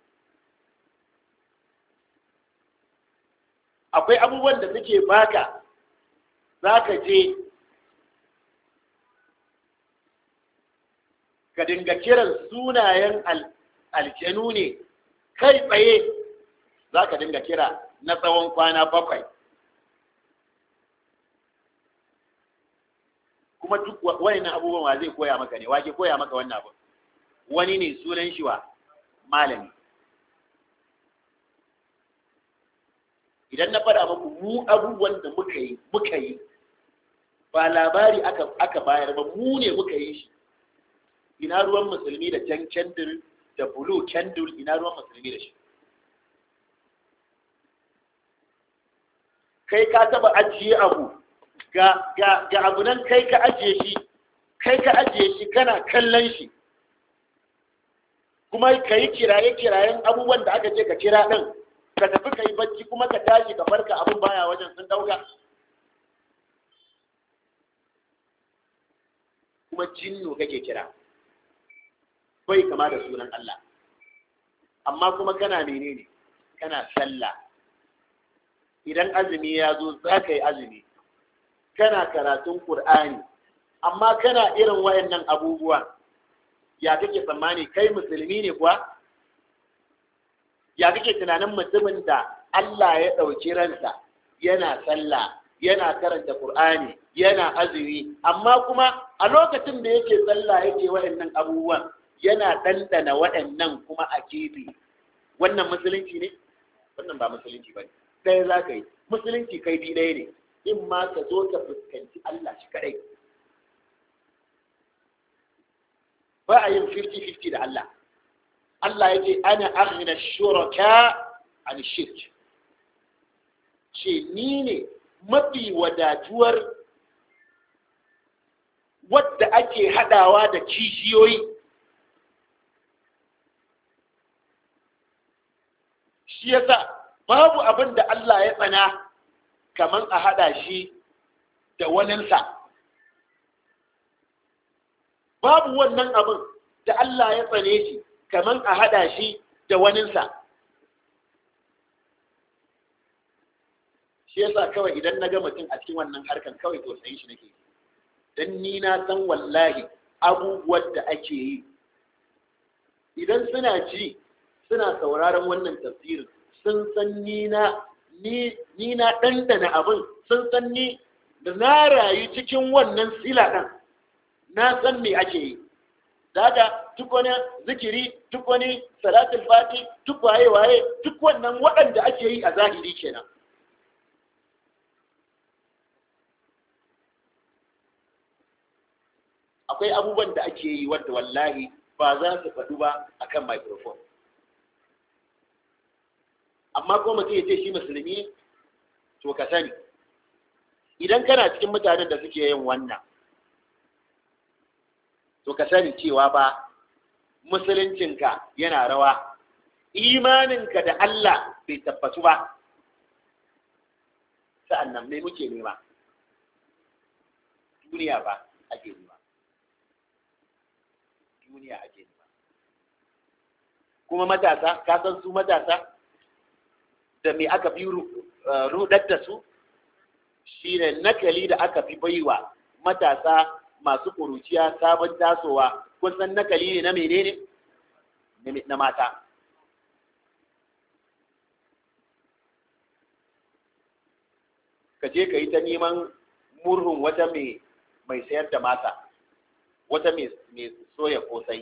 akwai abubuwan da suke baka za ka je ka dinga kiran sunayen aljanu ne kai tsaye za ka dinga kira na tsawon kwana bakwai kuma duk wani abubuwan wa zai koya maka ne wake koya maka wannan abu wani ne sunan shi wa malami idan na faɗa muku mu abubuwan da muka yi muka yi ba labari aka, aka bayar ba mu ne muka yi shi ina ruwan musulmi da jan kendir da blue kendir ina ruwan musulmi da shi kai ka taba ajiye abu ga, ga, ga abu nan kai ka ajiye shi kai ka ajiye shi kana kallon shi kuma ka yi kiraye-kirayen abubuwan da aka ce ka kira ɗin ka tafi ka yi bacci kuma ka tashi ka farka abin baya wajen sun ɗauka kuma jinnu kake kira bai kama da sunan Allah amma kuma kana menene kana sallah idan azumi ya zo za ka yi azumi kana karatun Kur'ani, amma kana irin wayannan abubuwan ya kake tsammani kai musulmi ne kuwa ya kake tunanin mutumin da Allah ya ɗauki ransa yana sallah yana karanta Kur'ani, yana azumi amma kuma a lokacin da yake sallah yake wayannan abubuwan yana ɗanɗana waɗannan kuma a gefe wannan musulunci ne wannan ba musulunci ba ne ɗaya za ka yi musulunci kai bi ɗaya ne in ma ka zo ka fuskanci Allah shi kaɗai ba a yin 50-50 da Allah Allah ya ce ana aghna shuraka an shirk ce ni ne mafi wadatuwar wadda ake haɗawa da kishiyoyi shi yasa babu abin da Allah ya tsana kamar a haɗa shi da waninsa babu wannan abin da Allah ya tsane shi kamar a haɗa shi da waninsa shi yasa kawai idan na ga mutum a cikin wannan harkan kawai tausayin shi nake don ni na san wallahi abubuwan da ake yi idan suna ji suna sauraron wannan tafsirin sun san ni na ni na ɗanɗana abin sun san ni da na rayu cikin wannan sila ɗan na san me ake yi daga duk wani zikiri duk wani salatul fati duk waye waye duk wannan waɗanda ake yi a zahiri kenan akwai abubuwan da ake yi wadda wallahi ba za su faɗu ba akan microphone amma ko mutum ya ce shi musulmi to ka sani idan kana cikin mutanen da suke yin wannan to ka sani cewa ba musuluncinka yana rawa imaninka da Allah bai tabbatu ba sa'an nan mai muke nema duniya ba ake nema duniya ake nema kuma matasa ka san su matasa da me aka fi rudar da su shine nakali da aka fi baiwa matasa masu ƙuruciya sabon tasowa kun san nakali ne na menene na mata ka je ka yi ta neman murhun wata mai sayar da masa wata mai soya kosai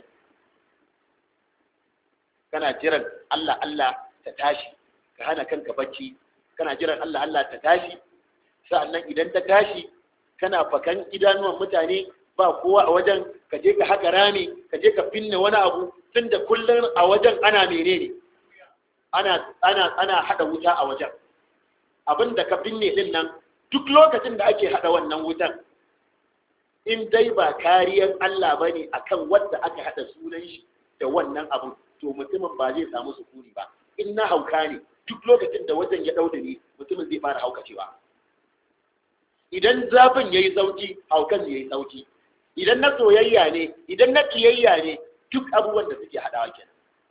kana jiran Allah Allah ta tashi ka hana kanka bacci kana jiran Allah Allah ta tashi sa'annan idan ta tashi kana fakan idanuwan mutane ba kowa a wajen ka je ka haka rami ka je ka finne wani abu tun da kullum a wajen ana menene ana ana ana hada wuta a wajen abin da ka binne din nan duk lokacin da ake hada wannan wutan in dai ba kariyar Allah bane akan wanda aka hada sunan shi da wannan abu to mutumin ba zai samu sukuni ba in na hauka ne duk lokacin da wajen ya dauda ne mutumin zai fara haukacewa idan zafin yayi sauki haukan yayi sauki idan na soyayya ne idan na kiyayya ne duk abubuwan da suke hadawa kenan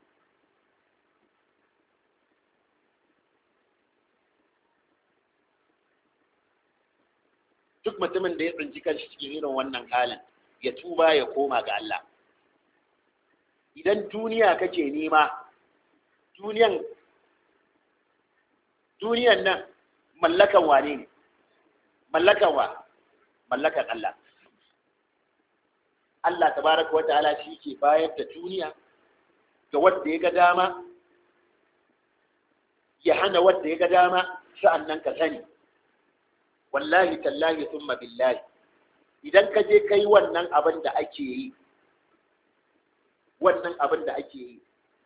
duk mutumin da ya tsinci kanshi cikin irin wannan halin ya tuba ya koma ga Allah idan duniya kake nema duniyan duniyan nan mallakan wane ne mallakan wa mallakan Allah Allah tabaraka wa ta'ala shi ke bayar da duniya ga wanda ya ga dama ya hana wanda ya ga dama sa'annan ka sani wallahi tallahi thumma billahi idan ka je kai wannan abin da ake yi wannan abin da ake yi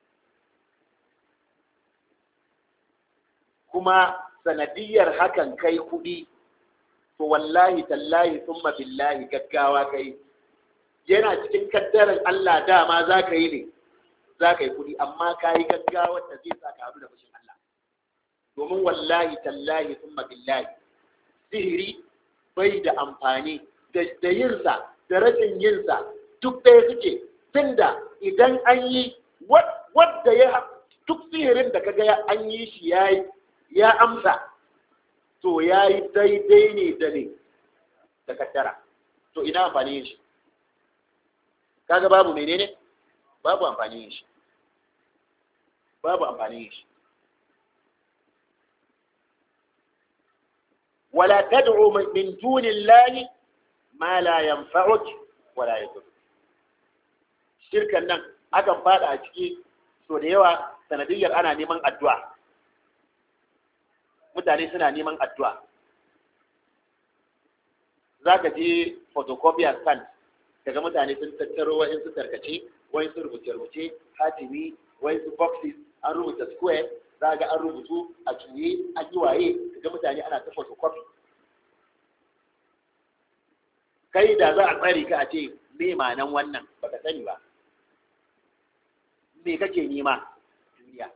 kuma sanadiyar hakan kai kuɗi to wallahi tallahi thumma billahi gaggawa kai yana cikin kaddarar Allah dama za ka yi ne za ka yi kuɗi amma ka yi gaggawa da zai sa ka da fushin Allah domin wallahi tallahi thumma billahi sihiri bai da amfani da yinsa da rashin yinsa duk ɗaya suke tunda idan an yi wadda ya duk sihirin da kaga an yi shi ya ya amsa to ya yi daidai ne da ne da kaddara to ina amfani yin shi kaga babu menene babu amfani yin shi babu amfani yin shi ولا تدعو من دون الله ما لا ينفعك ولا يضرك shirkan nan akan fada a ciki so da yawa sanadiyyar ana neman addu'a mutane suna neman addu'a za ka je photocopy stand daga mutane sun tattaro wa'in su tarkace wa'in su rubuce-rubuce hatimi wa'in su boxes an rubuta square za ga an rubutu a juye an yi waye ga mutane ana ta photocopy kai da za a tsare ka a ce me ma'anan wannan baka sani ba me kake nema duniya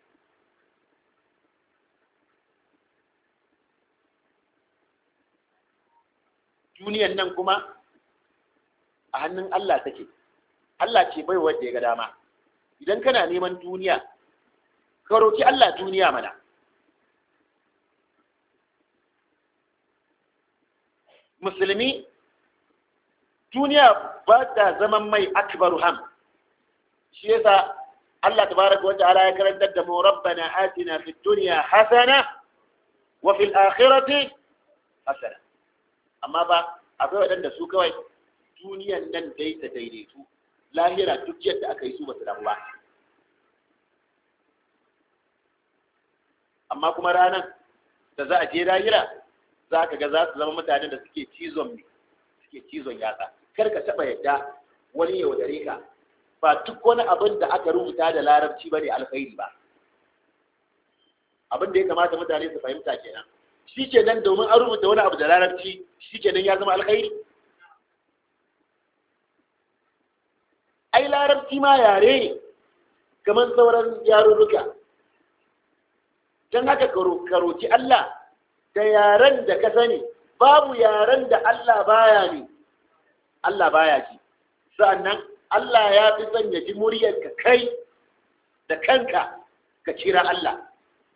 duniyan nan kuma a hannun Allah take Allah ce bai wanda ya ga dama idan kana neman duniya ka roki Allah duniya mana musulmi duniya ba ta zaman mai akbaru ham shi yasa Allah tabaraka wa ta'ala ya karantar da mu rabbana atina fid dunya hasana wa fil akhirati hasana amma ba akwai waɗanda su kawai duniyan nan dai ta daidaitu lahira duk yadda aka yi su ba su damu ba amma kuma ranar da za a je lahira za ka ga za su zama mutanen da suke cizon suke cizon yatsa kar ka taɓa yadda wani yaudare ka ba duk wani abin da aka rubuta da larabci ba ne alkhairi ba abin da ya kamata mutane su fahimta kenan shi kenan domin an rubuta wani abu da larabci shi kenan ya zama alkhairi ai larabci ma yare ne kamar sauran yarurruka don haka karoci Allah da yaren da ka sani babu yaren da Allah baya ne Allah baya ji sa'annan Allah ya fi son ya ji muryar ka kai da kanka ka kira Allah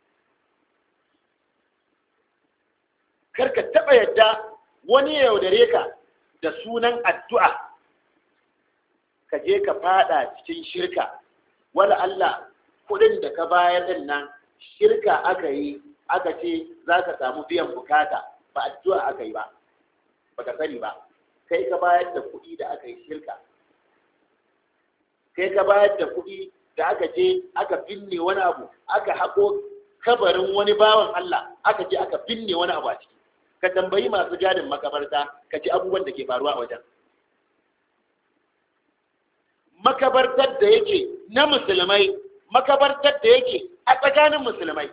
karka taɓa yadda wani ya yaudare ka da sunan addu'a ka je ka fada cikin shirka wala Allah kudin da ka bayar din nan shirka aka yi aka ce za ka samu biyan bukata ba addu'a aka yi ba ba ka sani ba kai ka bayar da kuɗi da aka yi shirka kai ka bayar da kuɗi da aka je aka binne wani abu aka haƙo kabarin wani bawan Allah aka je aka binne wani abu a ciki ka tambayi masu gadin makabarta ka ci abubuwan da ke faruwa a wajen makabartar da yake na musulmai makabartar da yake a tsakanin musulmai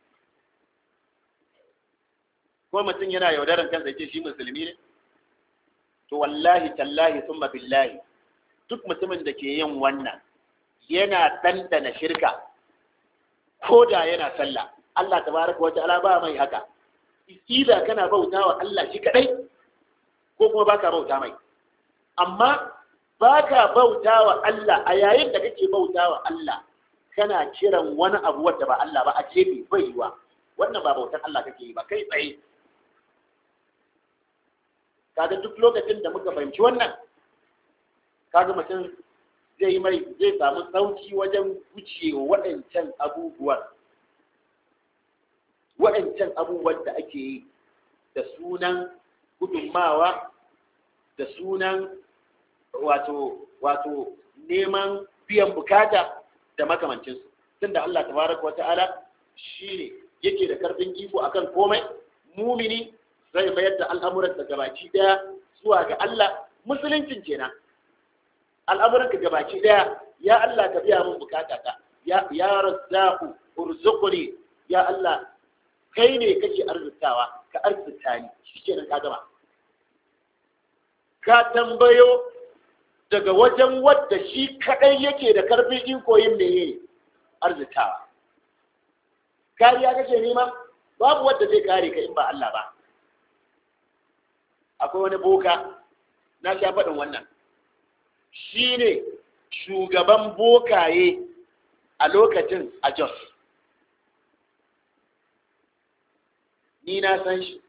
ko mutum yana yaudaran kansa ce shi musulmi ne to wallahi tallahi summa billahi duk mutumin da ke yin wannan yana ɗanɗana shirka ko da yana sallah Allah tabaraka wa ta'ala ba mai haka ila kana bauta wa Allah shi kadai ko kuma baka bauta mai amma baka bauta wa Allah a yayin da kake bauta wa Allah kana kiran wani abu wanda ba Allah ba a ce bai yiwa wannan ba bautar Allah kake yi ba kai tsaye kaga duk lokacin da muka fahimci wannan kaga mutum zai mai zai samu sauki wajen gucewa waɗancan abubuwan waɗancan abubuwan da ake yi da sunan gudunmawa da sunan wato wato neman biyan bukata da makamancinsu tun da Allah tabaraka wa ta'ala shi ne yake da karfin iko akan komai mumini zai mayar da al'amuran da gabaci daya zuwa ga Allah musuluncin kenan al'amuran ka gabaci daya ya Allah ka biya min bukata ta ya ya razzaqu urzuqni ya Allah kai ne kake arzikawa ka arzita ni shikenan ka gama ka tambayo daga wajen wadda shi kadai yake da karfin iko yin meye arzitawa kariya kake nema babu wadda zai kare ka in ba Allah ba akwai wani boka na sha faɗin wannan shi ne shugaban bokaye a lokacin a Jos ni na san shi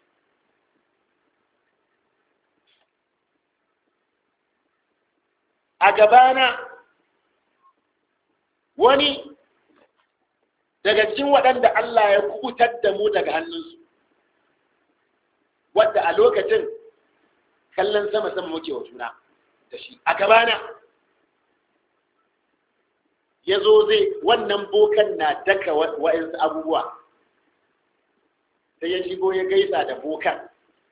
a gabana wani daga cikin waɗanda Allah ya kubutar da mu daga hannunsu wadda a lokacin kallon sama-sama muke wa juna da shi a gabana ya zo zai wannan bokan na daka wa'insu abubuwa sai ya shigo ya gaisa da bokan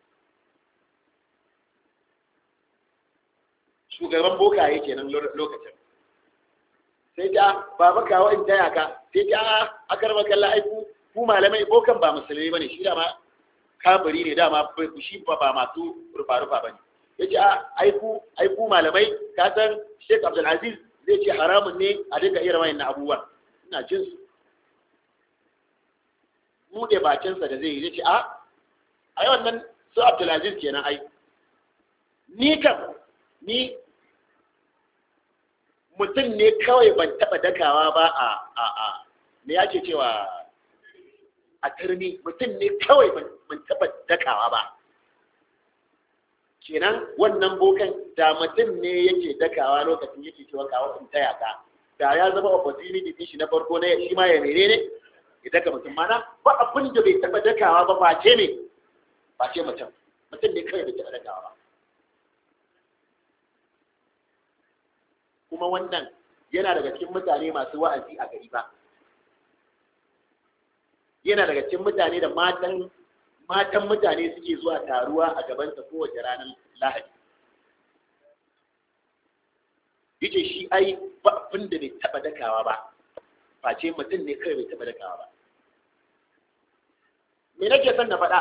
shugaban boka yake nan lokacin sai ta baba kawo in taya ka sai ta a karba kalla aiku ku malamai bokan ba musulmi bane shi dama kafiri ne dama shi ba ba masu rufa rufa bane yace a aiku aiku malamai ka san Sheikh Abdul Aziz zai ce haramun ne a dinga irin wayannan abubuwan ina jin su mu da bakin sa da zai yi yace a ai wannan su Abdul Aziz kenan ai ni kam ni mutum ne kawai ban taɓa dakawa ba a a a me yake cewa a turmi mutum ne kawai ban taɓa dakawa ba kenan wannan bokan da mutum ne yake dakawa lokacin yake cewa kawo in taya ka da ya zama opportunity din shi na farko na shi ma ya mere ne ya daka mutum mana ba abin da bai taɓa dakawa ba face ne face mutum mutum ne kawai bai taɓa dakawa ba kuma wannan yana daga cikin mutane masu wa'azi a gari ba yana daga cikin mutane da matan matan mutane suke zuwa taruwa a gabansa kowace ranar lahadi yace shi ai ba abin da bai taba dakawa ba face mutum ne kawai bai taba dakawa ba me nake son na faɗa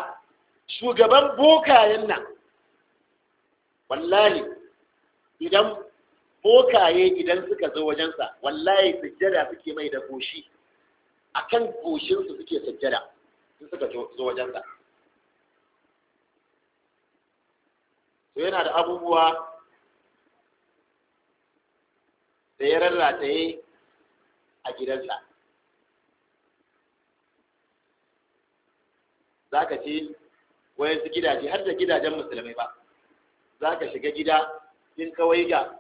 shugaban bokayen nan wallahi idan bokaye idan suka zo wajensa wallahi sujjada suke mai da goshi akan goshinsu suke sujjada in suka zo wajensa to yana da abubuwa da ya rarrataye a gidansa za ka ce wayansu gidaje har da gidajen musulmai ba za ka shiga gida in kawai ga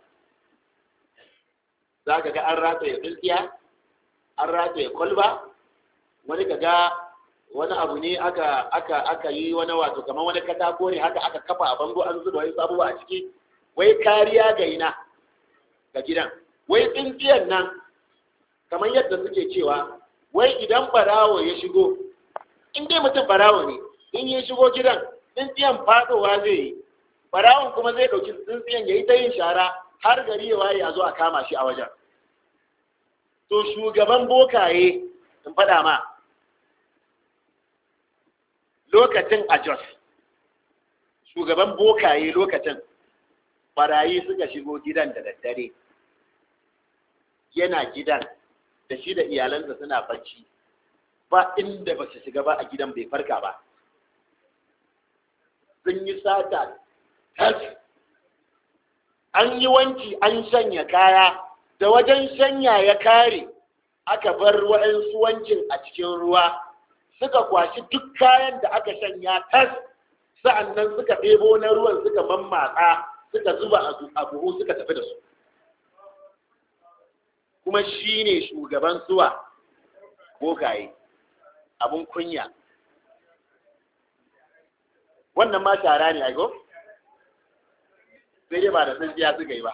za ka ga an rataye tsintsiya an rataye kwalba wani ka ga wani abu ne aka aka aka yi wani wato kamar wani katako ne haka aka kafa a bango an zuba wani abubuwa a ciki wai kariya ga ina ga gidan wai tsintsiyar nan kamar yadda suke cewa wai idan barawo ya shigo in dai mutum barawo ne in ya shigo gidan tsintsiyan fadowa zai yi barawon kuma zai ɗauki tsintsiyan ya yi ta yin shara har gari ya waye a zo a kama shi a wajen to shugaban bokaye in faɗa ma lokacin a jos shugaban bokaye lokacin barayi suka shigo gidan da daddare yana gidan da shi da iyalansa suna bacci ba inda ba su shiga ba a gidan bai farka ba sun yi sata tas an yi wanki an shanya kaya da wajen shanya ya kare aka bar waɗansu wankin a cikin ruwa suka kwashi duk kayan da aka shanya tas sa'annan suka ɗebo na ruwan suka mammatsa suka zuba a buhu suka tafi da su kuma shi ne shugaban suwa bokaye abun kunya wannan ma shara ne aiko sai dai ba da tsintsiya suka yi ba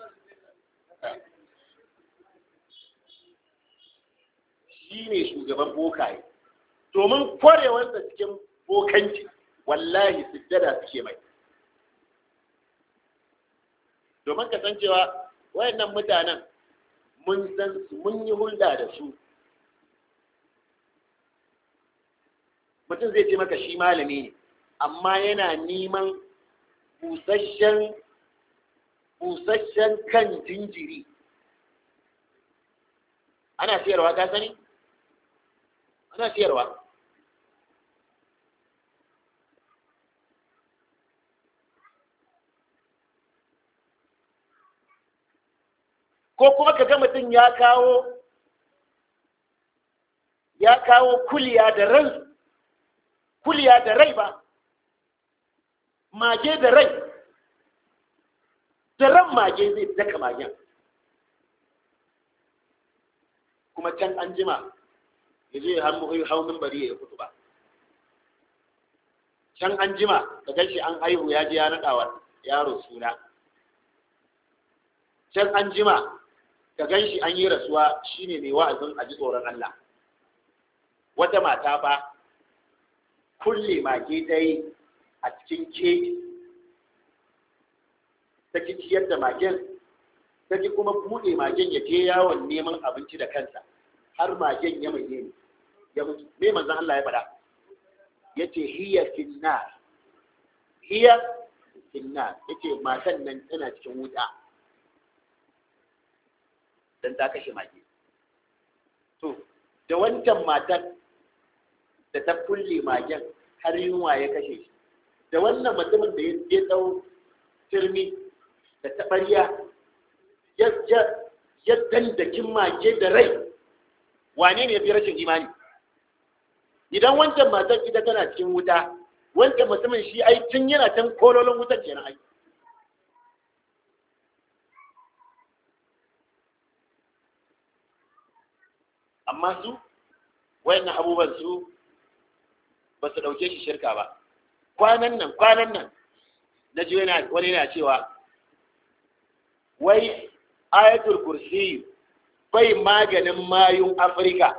shi ne shugaban bokaye domin kwarewarsa cikin bokanci wallahi sujjada suke mai domin kasancewa wayannan mutanen mun san su mun yi hulɗa da su mutum zai ce maka shi malami ne amma yana neman busasshen busasshen kan jinjiri ana siyarwa ka sani ana siyarwa ko kuma ka ga mutum ya kawo ya kawo kuliya da rai kuliya da rai ba mage da rai da ran mage zai daka magen kuma can an jima ya je hau bari ya kutu ba can an jima da gashi an haihu ya je ya naɗawa yaro suna can an jima ka gan shi an yi rasuwa shine mai wa'azin a ji tsoron Allah wata mata ba kulle mage ta yi a cikin keji ta ki ciyar da magen ta ki kuma buɗe magen ya je yawon neman abinci da kansa har magen ya mai ne ya mutu me manzon Allah ya faɗa ya ce hiya finnar hiya finnar ya ce matan nan tana cikin wuta don ta kashe mage to da wancan matan da ta kulle magen har yunwa ya kashe shi da wannan mutumin da ya dau turmi da taɓarya ya dandakin mage da rai wane ne ya fi rashin imani idan wancan matan ita tana cikin wuta wancan mutumin shi ai tun yana can kololon wutar kenan ai amma su wayannan abubuwan su ba su ɗauke shi shirka ba kwanan nan kwanan nan na ji wani yana cewa wai ayatul kursi bai maganin mayun afirka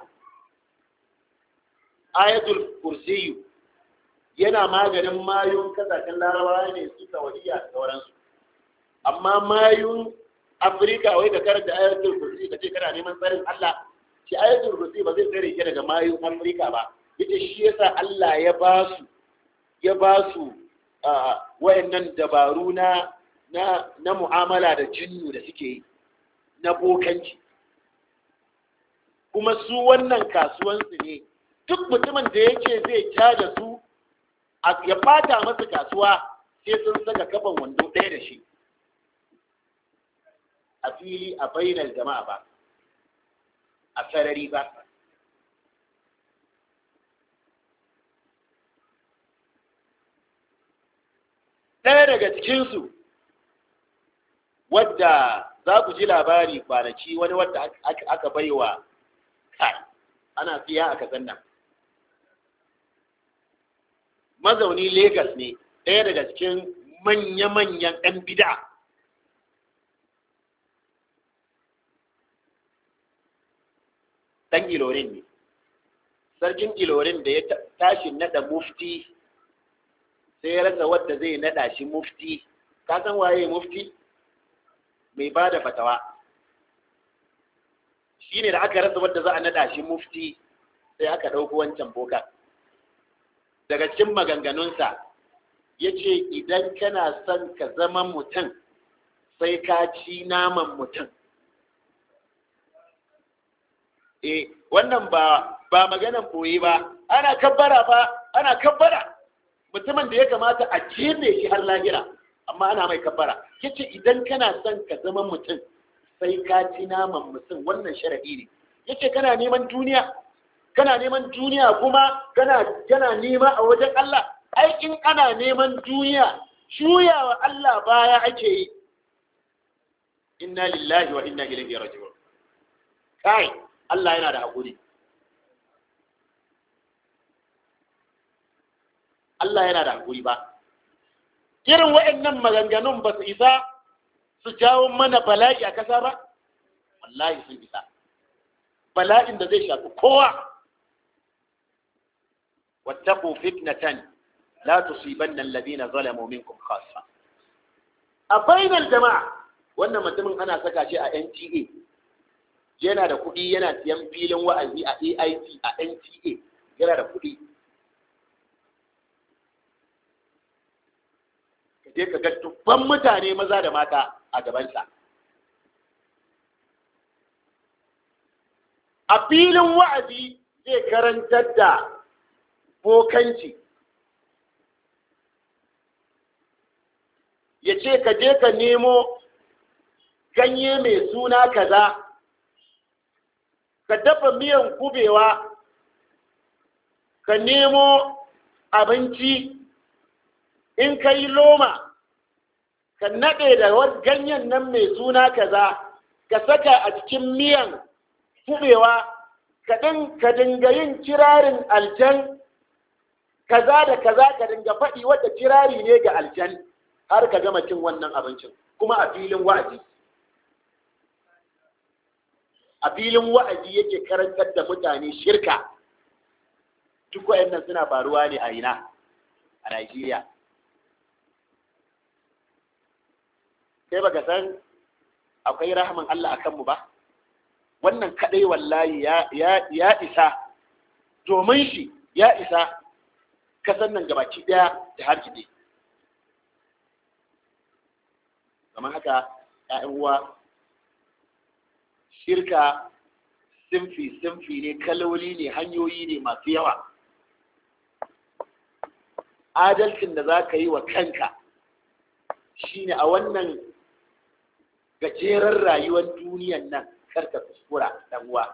ayatul kursi yana maganin mayun kasashen larabawa ne su saudiya da sauransu amma mayun afirka wai ka karanta ayatul kursi ka ce kana neman tsarin allah shi ayatul kursi ba zai tsare ki daga mayun afirka ba yace shi yasa Allah ya ba su ya ba su wayannan dabaru na na na mu'amala da jinnu da suke yi na bokanci kuma su wannan kasuwansu ne duk mutumin da yake zai caja su ya fata masa kasuwa sai sun saka kafan wando ɗaya da shi a fili a bainar jama'a ba a sarari ba ɗaya daga cikinsu wadda za ku ji labari kwanaki wani wadda aka baiwa kai ana siya a kasan nan mazauni Legas ne ɗaya daga cikin manya-manyan ɗan bida ɗan ilorin ne sarkin ilorin da ya tashi naɗa mufti sai ya rasa wadda zai naɗa shi mufti ka san waye mufti mai ba da fatawa shi ne da aka rasa wadda za a naɗa shi mufti sai aka ɗauko wancan boka daga cikin maganganunsa ya ce idan kana son ka zama mutum sai ka ci naman mutum e wannan ba ba maganan boye ba ana kabbara ba ana kabbara mutumin da ya kamata a jefe shi har lahira amma ana mai kabbara yace idan kana son ka zama mutum sai ka ci naman mutum wannan sharadi ne yace kana neman duniya kana neman duniya kuma kana kana nema a wajen Allah ai in ana neman duniya shuyawa Allah baya ake yi inna lillahi wa inna ilaihi raji'un kai Allah yana da hakuri Allah yana da hakuri ba irin waɗannan maganganun ba su isa su jawo mana bala'i a kasa ba wallahi sun isa bala'in da zai shafi kowa واتقوا فتنة لا تصيبن الذين ظلموا منكم خاصة أبين الجماعة wannan mutumin ana saka shi a NTA yana da kuɗi yana siyan filin wa'azi a AIT a NTA yana da kuɗi ka je ka ga dubban mutane maza da mata a gabansa a filin wa'azi zai karantar da bokanci ya ce ka je ka nemo ganye mai suna kaza ka dafa miyan kubewa ka nemo abinci in ka yi loma ka naɗe da ganyen nan mai suna kaza ka saka a cikin miyan kubewa ka dinga yin kirarin aljan kaza da kaza ka dinga faɗi wadda kirari ne ga aljan har ka gama cin wannan abincin kuma a filin wa'azi a filin wa'azi yake karantar da mutane shirka duk wayannan suna faruwa ne a ina a Najeriya kai baka san akwai rahman Allah akan mu ba wannan kadai wallahi ya ya isa domin shi ya isa kasan nan gabaki daya da har kide kamar haka ‘ya'yan uwa shirka simfi simfi ne kaloli ne hanyoyi ne masu yawa adalcin da za ka yi wa kanka shine a wannan gajeren rayuwar duniyan nan karka kuskura dan uwa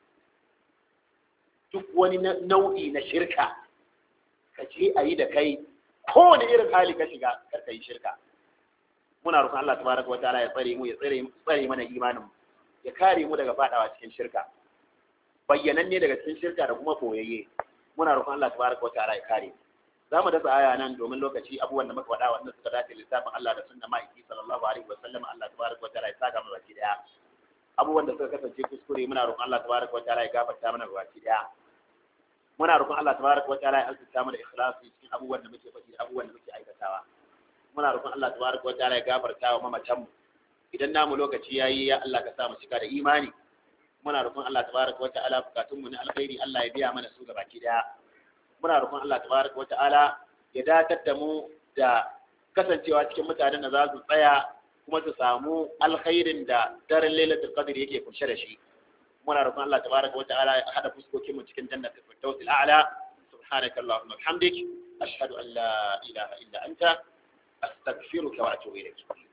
duk wani nau'i na shirka ka je a yi da kai kowane irin hali ka shiga karka yi shirka muna roƙon Allah tabaraka wa ta'ala ya tsare mu ya tsare tsare mana imanin mu ya kare mu daga fadawa cikin shirka bayyananne daga cikin shirka da kuma koyayye muna roƙon Allah tabaraka wa ta'ala ya kare za mu dasa aya nan domin lokaci abubuwan da muka faɗa wanda suka dace lissafin Allah da sunna ma'aiki sallallahu alaihi wa sallam Allah tabaraka wa ta'ala ya saka mu baki daya abubuwan da suka kasance kuskure muna roƙon Allah tabaraka wa ta'ala ya gafarta mana baki daya muna roƙon Allah tabaraka wa ta'ala ya alƙata mana ikhlasi cikin abubuwan da muke faɗi abubuwan da muke aikatawa muna roƙon Allah tabaraka wa ta'ala ya gafarta wa mamatan mu idan namu lokaci yayi ya Allah ka sa mu cika da imani muna roƙon Allah tabaraka wa ta'ala bukatun mu na alkhairi Allah ya biya mana su gabaki daya muna roƙon Allah tabaraka wa ta'ala ya datar da mu da kasancewa cikin mutanen da za su tsaya kuma su samu alkhairin da daren lailatul qadr yake kunshe da shi muna roƙon Allah tabaraka wa ta'ala ya hada fuskokin mu cikin jannatul firdaus al'ala subhanaka allahumma wa bihamdik ashhadu an la ilaha illa anta astaghfiruka wa atubu ilayk